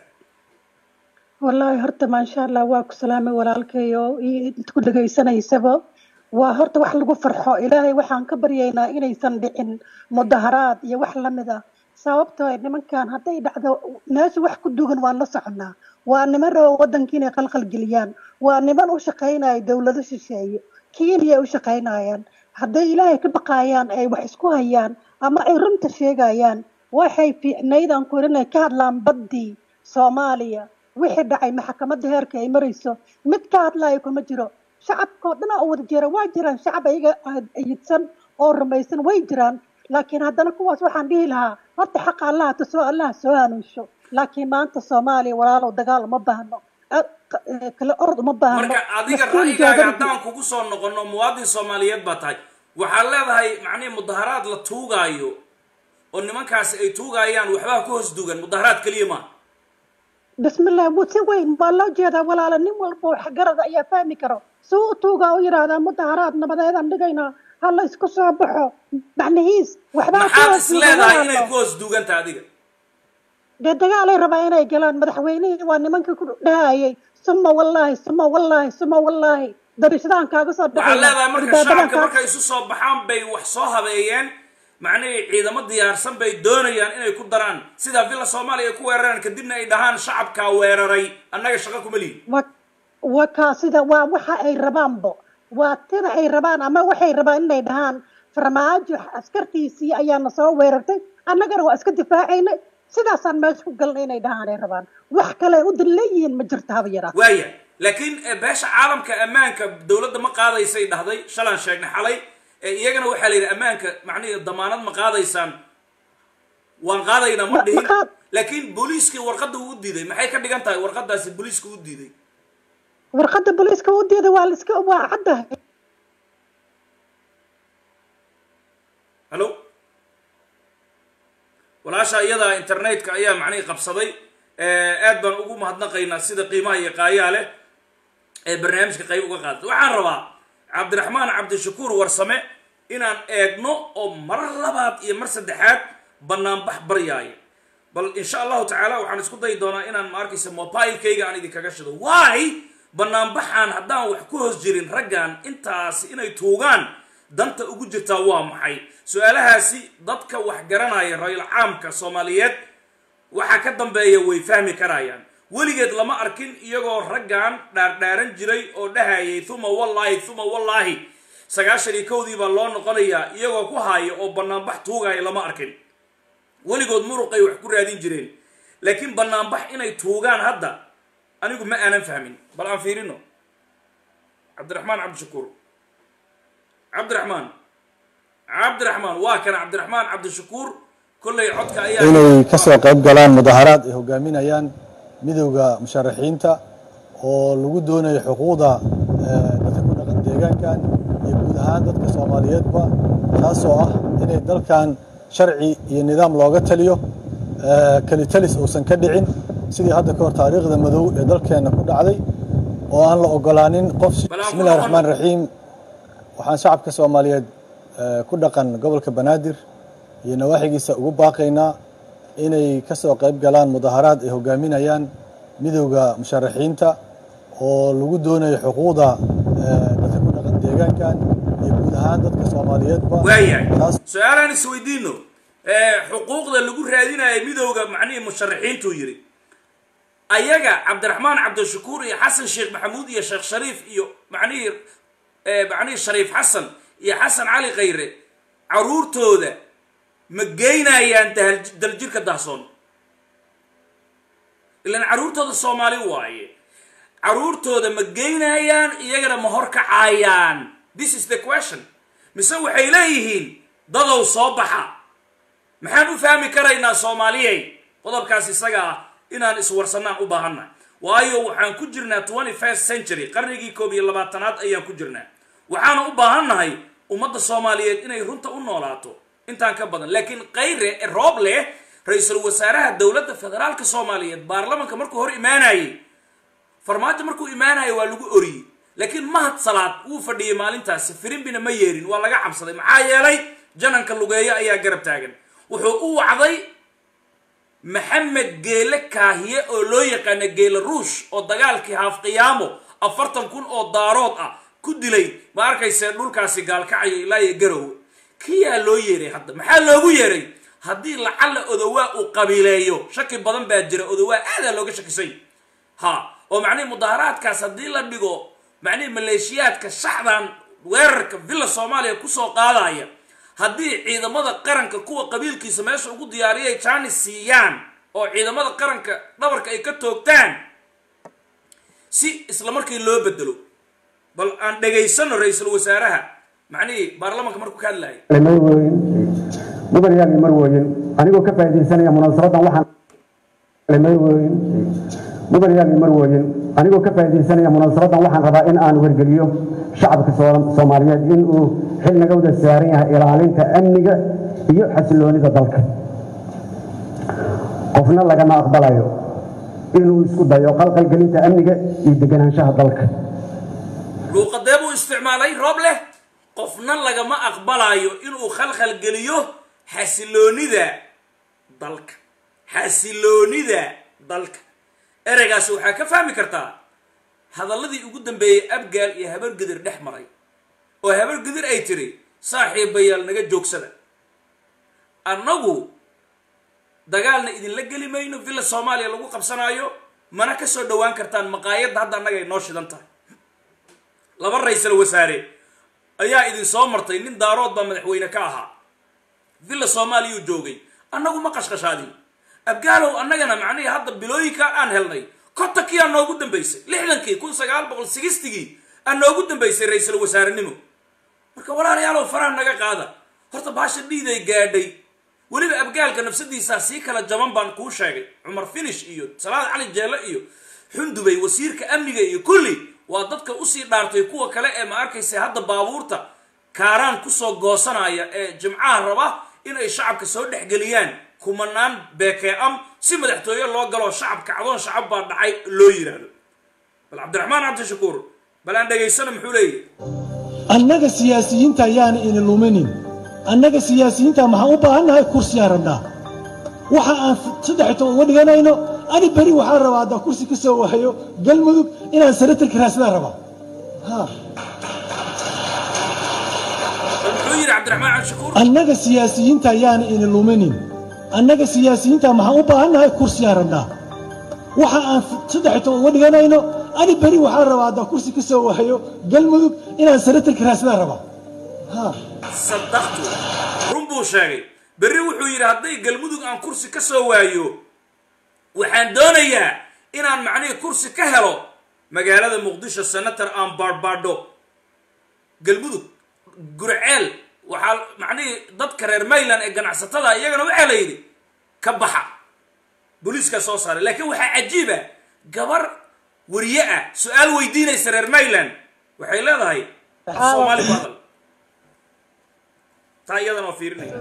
wallaahi horta maasha allah waa ku salaamay walaalkayo iyo inta ku dhegaysanaysaba waa horta wax lagu farxo ilaahay waxaan ka baryaynaa inaysan dhicin mudaharaad iyo wax lamid ah sababtoo ah nimankan hadday dhacdo meesha wax ku dugan waan la soconaa waa niman rabo waddanka inay qalqal geliyaan waa niman u shaqaynaya dowlado shisheeye kenya ay u shaqaynayaan hadday ilaahay ka baqayaan ay wax isku hayaan ama ay runta sheegayaan waxay fiicnayd aan ku inay ka hadlaan baddii soomaaliya wixii dhacay maxkamadda heerka ay marayso mid ka hadlayo kuma jiro shacabkoo dhan oo wada jira waa jiraan shacab ayaga ayidsan oo rumaysan way jiraan laakiin haddana kuwaas waxaan dhihi lahaa horta xaqa allaha tusoo allaha soo hanuunsho laakiin maanta soomaaliya walaalow dagaal uma baahno a- q- eh, kala orod uma baahno marka adiga Mas'uul ra'yigaaga jooga- haddaan kugu soo noqono muwaadin soomaaliyeed baa tahay waxaad leedahay macnihi mudaharaad la tuugaayo oo nimankaasi ay tuugayaan waxbaa ku hoos dugan mudaharaad keliya maa bismillah wuu si weyn waa loo jeedaa walaala nin walba wax garada ayaa fahmi karo si u tuugaa u yidhaahdaa mudaharaad nabadeedaan dhigaynaa ha la isku soo baxo macnihiis waxbaa ku maxaad hoos is dugan leedahay inay walaalo ku hoos duganta adiga dee dagaalay rabaa inay galaan madaxweynihii waa nimankii ku dhahayay suma wallaahi suma wallaahi suma wallaahi darishadaan kaaga soo waxaad leedahay marka albaabadaan shacabka kaa markay isu soo baxaan bay wax soo habeeyeen macnihii ciidamo diyaarsan bay doonayaan inay ku daraan sidaa villa soomaaliya ay ku weeraraan kadibna ay dhahaan shacabkaa weeraray annaga shaqo kuma lihin wa waa kaa sida waa waxa ay rabaanbo waa tida ay rabaan ama waxay rabaan inay dhahaan farmaajo askartiisii ayaana soo weerartay annagana waa iska difaacaynay sidaasaan meesha ku galnay inay dhahaan ay rabaan wax kale ay u dilleeyihiin ma jirto haba yaraa waaya laakiin eh, beesha caalamka ammaanka dowladda ma qaadaysay dhahday shalaan sheegnay xalay Eh, iyagana waxaa la yidhi ammaanka macnihi damaanad ma qaadaysaan waan qaadaynaa ma Ma- dhihin ma qaad- laakiin booliiskii warqadda uu u diiday maxay ka dhigan tahay warqadaasi booliiska u diiday warqadda booliiska u diida waa liska waa caddahay hallo walaasha iyadaa internetka ayaa macnihii qabsaday Eh, aad baan ugu mahadnaqaynaa sida qiimaha iyo qaayaa leh ee barnaamijka qayb uga qaadatay waxaan rabaa cabdiraxmaan cabdishakuur warsame inaan eegno oo mar labaad iyo mar saddexaad banaanbax baryaaya bal insha allahu tacaala waxaan isku dayi doonaa inaan ma arkaysa mobilekayga aan idinkaga shido why banaanbaxaan haddaan wax ku hoos jirin raggan intaasi inay tuugaan danta ugu jirtaa waa maxay su-aalahaasi dadka wax garanaya ra-iil caamka soomaaliyeed waxaa ka dambeeya way fahmi karayaan weligeed lama arkin iyagoo raggan dhaardhaaran jiray oo dhahayay uma wallaahi uma wallaahi sagaashan iyo kowdii baa loo noqonayaa iyagoo ku haaya oo banaanbax tuugaya lama arkin weligood muruqay wax ku raadin jireen laakiin banaanbax inay tuugaan hadda anigu ma aanan fahmin bal aan fiirino cabdiraxmaan cabdishakuur cabdiraxmaan cabdiraxmaan waa kana cabdiraxmaan cabdishakuur kollay codka ayaa inay ka soo qayb galaan mudaharaad ay hogaaminayaan midowda musharaxiinta oo lagu doonayo xuquuqda eh, dadka ku dhaqan deegaankan iyo guud ahaan dadka soomaaliyeedba taasoo ah inay dalkan sharci iyo nidaam looga taliyo eh, kelitalis uusan ka dhicin sidii hadda ka hor taariikhda madow ee dalkeenna ku dhacday oo aan la ogolaanin qof Bal aan ku bismillahi noqon- raxmaan raxiim waxaan shacabka soomaaliyeed eh, ku dhaqan gobolka banaadir iyo nawaaxigiisa ugu baaqaynaa inay ka soo qayb galaan mudaharaad ay hogaaminayaan midowda musharaxiinta oo lagu doonayo xuquuqda eh, dadka ku dhaqan deegaankan iyo guud ahaan dadka soomaaliyeedba waayahay taas su-aalaan isweydiino Eh, xuquuqda lagu raadinayo midowda macnihii musharaxiintuu yidhi ayaga cabdiraxmaan cabdishakuur iyo xasan sheekh maxamuud iyo sheekh shariif iyo macnihii eh, macnihii shariif xasan iyo xasan cali khayre caruurtooda ma geynayaan dahal- daljirka dahsoon ilan caruurtooda soomaali waaye caruurtooda ma geynayaan iyagana ma horkacayaan this is the question mise waxay leeyihiin dadow soo baxa maxaan u fahmi karaynaa soomaaliyey qodobkaas isaga ah inaan iswarsanaan u baahannahay waayo waxaan ku jirnaa twenty first century qarnigii koob iyo labaatanaad ayaan ku jirnaa waxaana u baahannahay ummadda soomaaliyeed inay runta u noolaato intaan ka badan laakiin kayre roob leh ra-iisul wasaaraha dowladda federaalka soomaaliyeed baarlamanka markuu hor imaanayey farmaajo markuu imaanayo waa lagu oriyey laakiin mahad salaad wuu fadhiyey maalintaasi firimbina ma yeerin waa laga cabsaday maxaa yeelay jananka lugeeyo ayaa garab taagan wuxuu u wacday maxamed geele kaahiye oo loo yaqaana geele ruush oo dagaalkii haaf qiyaamo afartan kun oo daarood ah ku dilay ma arkayse dhulkaasi gaalkacaya ilaa iyo garowe kiyaa loo yeeray hadda maxaa loogu yeeray haddii lacalla odowaa uu qabiileeyo shaki badan baa jira odowaa aadaa looga shakisay ha oo macnihi mudaharaadkaas haddii la dhigo macnihi maleeshiyaadka shaxdan weerarka villa soomaaliya kusoo qaadaya haddii ciidamada qaranka kuwa qabiilkiisa meesha ugu diyaariyay jaanis siiyaan oo ciidamada qaranka dhabarka ay ka toogtaan si isla markii loo bedelo bal aan dhegaysano ra-iisul wasaaraha macnihii baarlamanka markuu ka hadlayay marweyn mudanyaal marweyn anigoo ka faa'iidaysanaya munaasabadan waxaan marweyn mudanyaal marweyn anigoo ka faa'iidaysanaya munaasabadan waxaan rabaa in aan wargeliyo shacabka Soom- Soomaaliyeed in uu xil naga wada saaran yahay ilaalinta amniga iyo xasiloonida dalka qofna lagama aqbalayo inuu isku dayo qalqalgelinta amniga iyo deganaanshaha dalka luuqadee buu isticmaalay roob leh qofna lagama aqbalayo inuu khalkhal geliyo xasiloonida dalka xasiloonida dalka ereygaasi waxaa ka fahmi kartaa hadalladii ugu dambeeyey abgaal iyo habargedir dhex maray oo habargedir ay tiri saaxiibayaal naga joogsada annagu dagaalna idinla geli mayno villa soomaaliya lagu qabsanaayo mana ka soo dhowaan kartaan maqaayadda hadda annaga ay noo shidan tahay laba ra-iisal wasaare ayaa idin soo martay nin daarood baa madaxweyne ka ahaa villa soomaaliyuu joogay annagu ma qashqashaadin abgaalow annagana macnihii hadda bilooyinka aan helnay kontankii aa noogu dambaysay lixdankii kun sagaal boqol sigistigii aa noogu dambaysay ra-iisal wasaarenimo marka walaalayaalow faraha naga qaada horta baasha dhiiday gaadhay weliba abgaalka nafsadiisaa sii kala jaban baan kuu sheegay cumar finish iyo salaad cali jeelle iyo xundubay wasiirka amniga iyo kulli waa dadka usii dhaartay kuwa kale ee ma arkaysa hadda baabuurta kaaraan kusoo goosanaya ee jimcaha raba in ay shacabka soo dhexgeliyaan kumanaan beekee am si madaxtooye loo galo shacabka cadoon shacab baa dhacay loo yidhaahdo bal cabdiraxmaan cabdishakuur bal aan dhegaysana muxuu leeyahy annaga siyaasiyiinta ayaana ini luminin annaga siyaasiyiinta maxaan u baahannahay kursiyaan rabnaa waxa aan saddex toban uga dhiganayno ani beri waxaan rabaa haddaan kursi ka soo wahayo galmudug inaan sanatarka raasnaan rabaa ha bal muxuu yidhi cabdiraxmaan cabdishakuur annaga siyaasiyiinta ayaana ini luminin annaga siyaasiyiinta maxaan u baahannahay kursiyaan rabnaa waxa aan saddex toban uga dhiganayno ani beri waxaan rabaa haddaan kursi ka soo wahayo galmudug inaan sanatarka raasnaan rabaa ha sadaqtu run buu sheegay berri wuxuu yidhi hadday galmudug aan kursi ka soo waayo waxaan doonayaa inaan macnihii kursi ka helo magaalada muqdisho senator aan baadhbaadho galmudug gurceel waxaa macnihii dadka reer mayland ee ganacsatada iyagana waxaa la yidhi ka baxa booliiskaa soo saaray laakiin waxaa cajiiba gabar wariye ah su-aal weydiinaysa reer mayland waxay leedahay soomaali ku hadal taa iyadana waa fiirinaya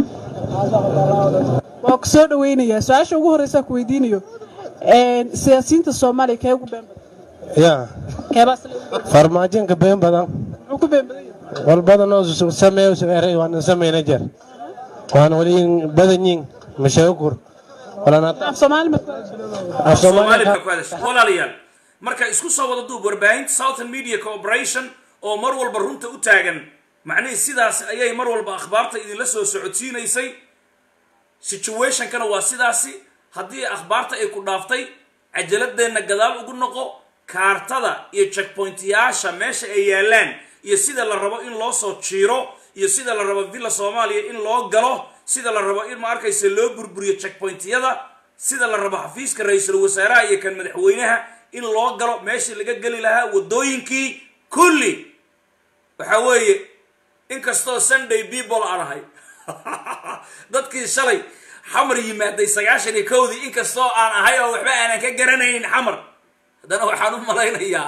waa ku soo dhawaynayaa su-aasha ugu horreysaa ku weydiinayo siyaasiyiinta soomaaliya kee ugu been badan ya keebaa sale farmaajinka been badan muxuu ku been badan yahay walbadan oo sameeyo sameeray waan sameeyna jer waan wali badan yin mashakur walana af soomaali ma af soomaali Soomaali baa ku hadashay walaalayaal marka isku soo wada duub warbaahinta southern media corporation oo mar walba runta u taagan macnihii sidaas ayay mar walba akhbaarta idinla soo socodsiinaysay situationkana waa sidaasi haddii akhbaarta ay ku dhaaftay cajaladeenna gadaal ugu noqo kaartada iyo checkpointyaasha meesha ay yaalaan iyo sida la rabo in loo soo jiiro iyo sida la rabo villa soomaaliya in loo galo sida la rabo in ma arkaysa loo burburiyo checkpointyada sida la rabo xafiiska ra-iisul wasaaraha iyo kan madaxweynaha in loo galo meeshii laga geli lahaa waddooyinkii kulli waxa weeye inkastoo sunday people aan ahay dadkii shalay xamar yimaaday sagaashan iyo kowdii inkastoo aan ahay oo waxba aanan ka garanaynin xamar haddana waxaan u malaynayaa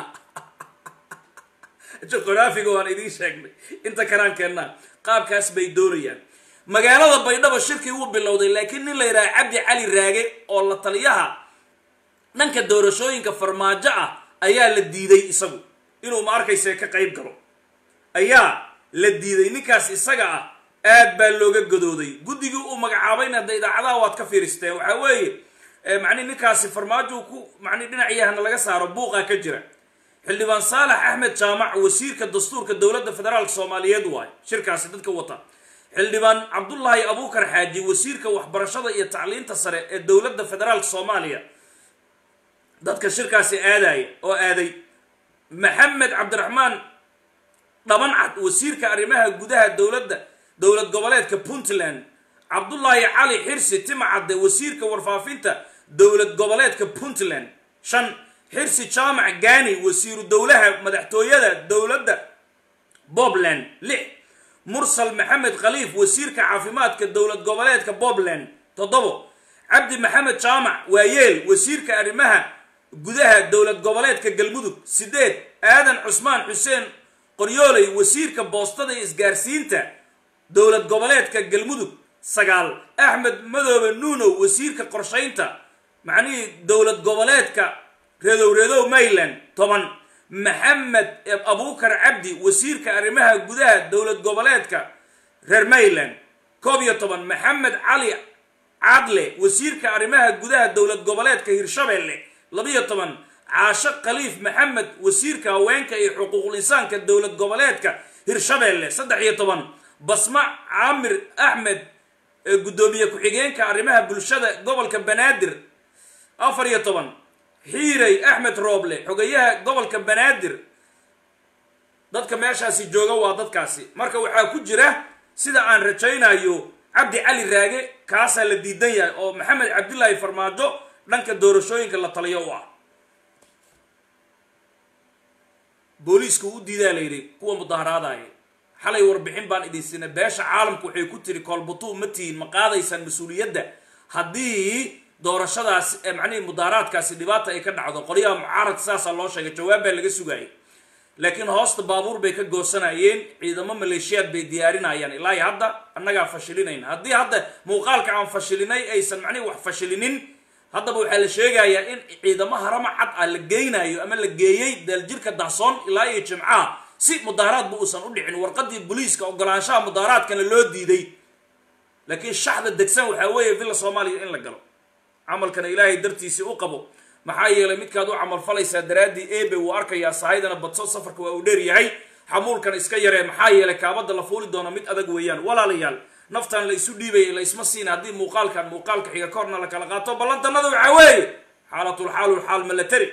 juqraafiga waan idiin sheegnay inta karaan keennaa qaabkaas bay doonayaan magaalada baydhabo shirkii wuu bilowday laakiin nin la yidhaha cabdi cali raage oo la taliyaha dhanka doorashooyinka farmaajo ah ayaa la diiday isagu inuu ma arkayse ka qayb galo ayaa la diiday ninkaas isaga ah aad baa looga gadooday guddigii uu magacaabayna hadda idaacadaha waad ka fiiristeen waxaa weeye macni ninkaasi farmaajo ku macni dhinacyahana laga saaro buuqaa ka jira xildhibaan saalax axmed jaamac wasiirka dastuurka dowladda federaalk soomaaliyeed waayo shirkaasi dadka wata xildhibaan cabdullaahi abuukar xaaji wasiirka waxbarashada iyo tacliinta sare ee dowladda federaalk soomaaliya dadka shirkaasi aadaya oo aaday maxamed cabdiraxmaan dhabancad wasiirka arrimaha gudaha dowladda dowlad goboleedka puntland cabdullaahi cali xirsi timacadde wasiirka warfaafinta dowlad goboleedka puntland shan xirsi jaamac gani wasiiru dowlaha madaxtooyada dowladda bobland lix mursal maxamed khaliif wasiirka caafimaadka dowlad goboleedka bobland toddobo cabdi maxamed jaamac waayeel wasiirka arrimaha gudaha dowlad goboleedka galmudug sideed aadan cusmaan xuseen qoryooley wasiirka boostada iyo isgaarsiinta dowlad goboleedka galmudug sagaal axmed madoobe nuunow wasiirka qorshaynta macnihii dowlad goboleedka reedow reedow mayland toban maxamed abuukar cabdi wasiirka arrimaha gudaha dowlad goboleedka reer mayland koob iyo toban maxamed cali cadle wasiirka arrimaha gudaha dowlad goboleedka hirshabelle labiyo toban caasho khaliif maxamed wasiirka haweenka iyo xuquuqul insaanka dowlad goboleedka hirshabelle saddex iyo toban basma caamir axmed guddoomiye ku-xigeenka arrimaha bulshada gobolka banaadir afar iyo toban xiirey axmed rooble xogayaha gobolka banaadir dadka meeshaasi jooga waa dadkaasi marka waxaa ku jira sida aan rajaynayo cabdi cali raage kaasaa la diidan yahay oo maxamed cabdilaahi farmaajo dhanka doorashooyinka la taliyo u ah booliiska u diidaa la yidhi kuwa mudaharaadaya xalay warbixin baan idin siinay beesha caalamku waxay ku tiri koolbatuu ma tihiin ma qaadaysaan mas-uuliyadda haddii doorashadaasi macnihii mudaaraadkaasi dhibaata ay ka dhacdo qolyaha mucaaradka saasaa loo sheegay jawaab baa laga sugayay laakiin hoosta baabuur bay ka goosanayeen ciidamo maleeshiyaad bay diyaarinayaan ilaa iyo hadda annagaa fashilinayna haddii hadda muuqaalka aan fashilinay aysan macnihi wax fashilinin haddaba waxaa la sheegayaa in ciidamo harama cad ah la geynayo ama la geeyey daljirka dahsoon ilaa iyo jimcaha si mudaaraadba uusan u dhicin warqadii booliiska ogolaanshaha mudaaraadkana loo diiday laakiin shaxda degsan waxaa weeye villa soomaaliya in la galo camalkana ilaahay dartiisii u qabo maxaa yeelay midkaad u camalfalaysaa daraaddii ebe wuu arkayaa sahaydana badso safarka waa uu dheer yahay xamuulkana iska yaree maxaa yeelay kaabada la fuuli doona mid adag weeyaan walaalayaal naftan la isu dhiibaya la isma siina haddii muuqaalkan muuqaalka xiga korna la kala qaato ballantanada waxaa weeye xaalatulxaalu xaal ma la tari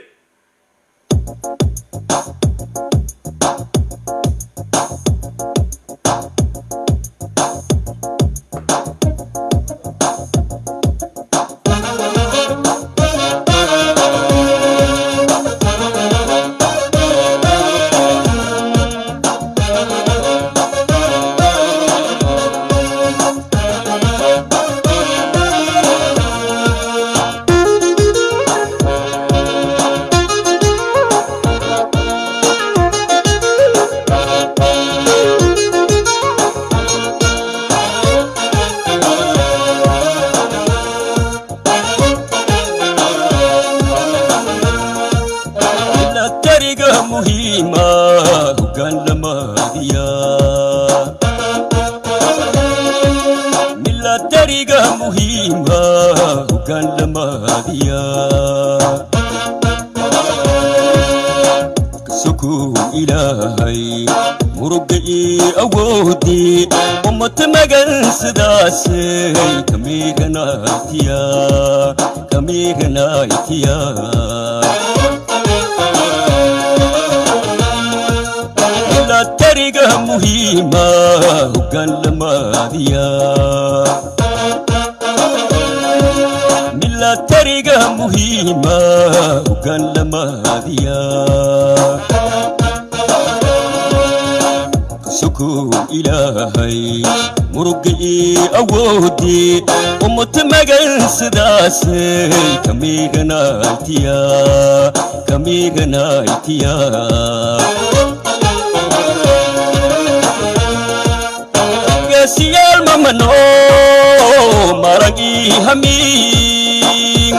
geesiyaal mamano maragii hamiin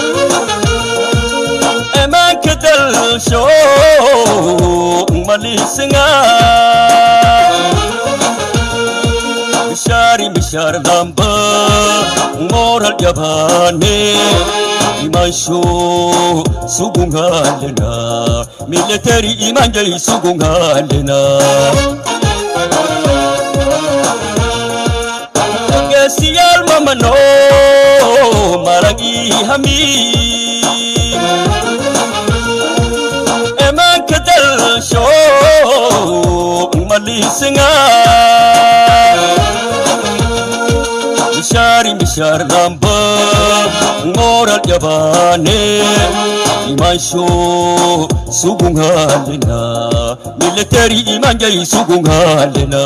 emanka dalsho malisinga bishari bishar damba moral yabane imansho sugungalena military imanjai sugungalena geesiyaal mamano maragii hamiin emanka dalsho malisinga mishari mishar damba moral yabane imansho sugungalena military imanjai sugungalena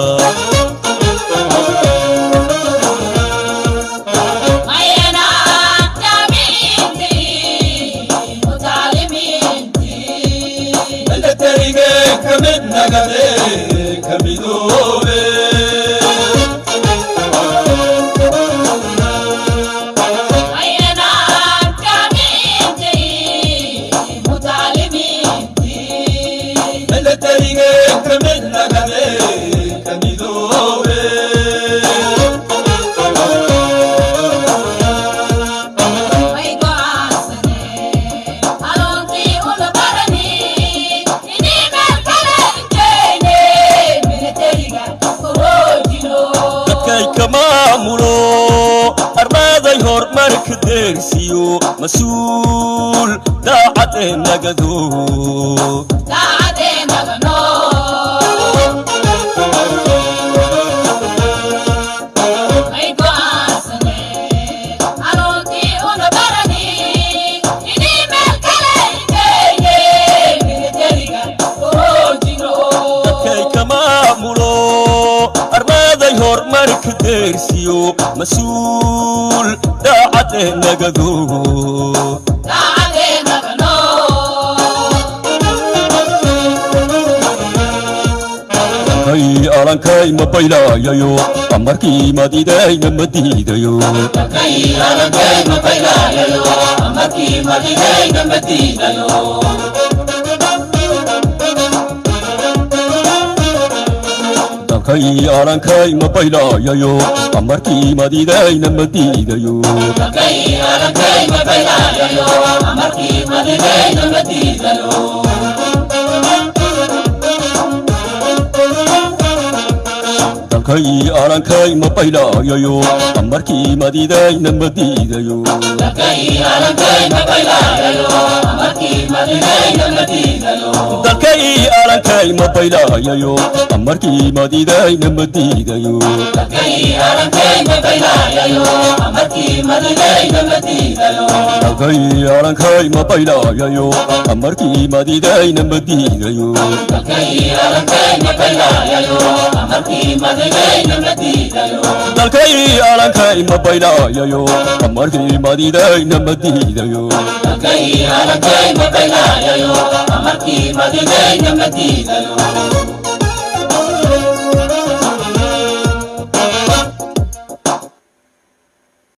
kamid nagade kamidoobe marka deersiyo mas-uul daacadee nagado dadkay ka maamulo armaaday horumarka deersiyo mas-uul daacadee nagado kay alankay ma baylaayayo amarkii madidayna ma diidayo dalkay alankay ma baylaayayo amarkii madidayna ma diidayo dalkay alankay ma baylaayayo amarkii madidayna ma diidayo dalkay alankay ma baylaayayo amarkii madidayna ma diidayo dalkay alankay ma baylaayayo amarkii madidayna ma diidayo dalkay alankay ma baylaayayo amarkii madidayna ma diidayo Dalkay alankay ma baylaayayo amarkii madidayna ma diidayo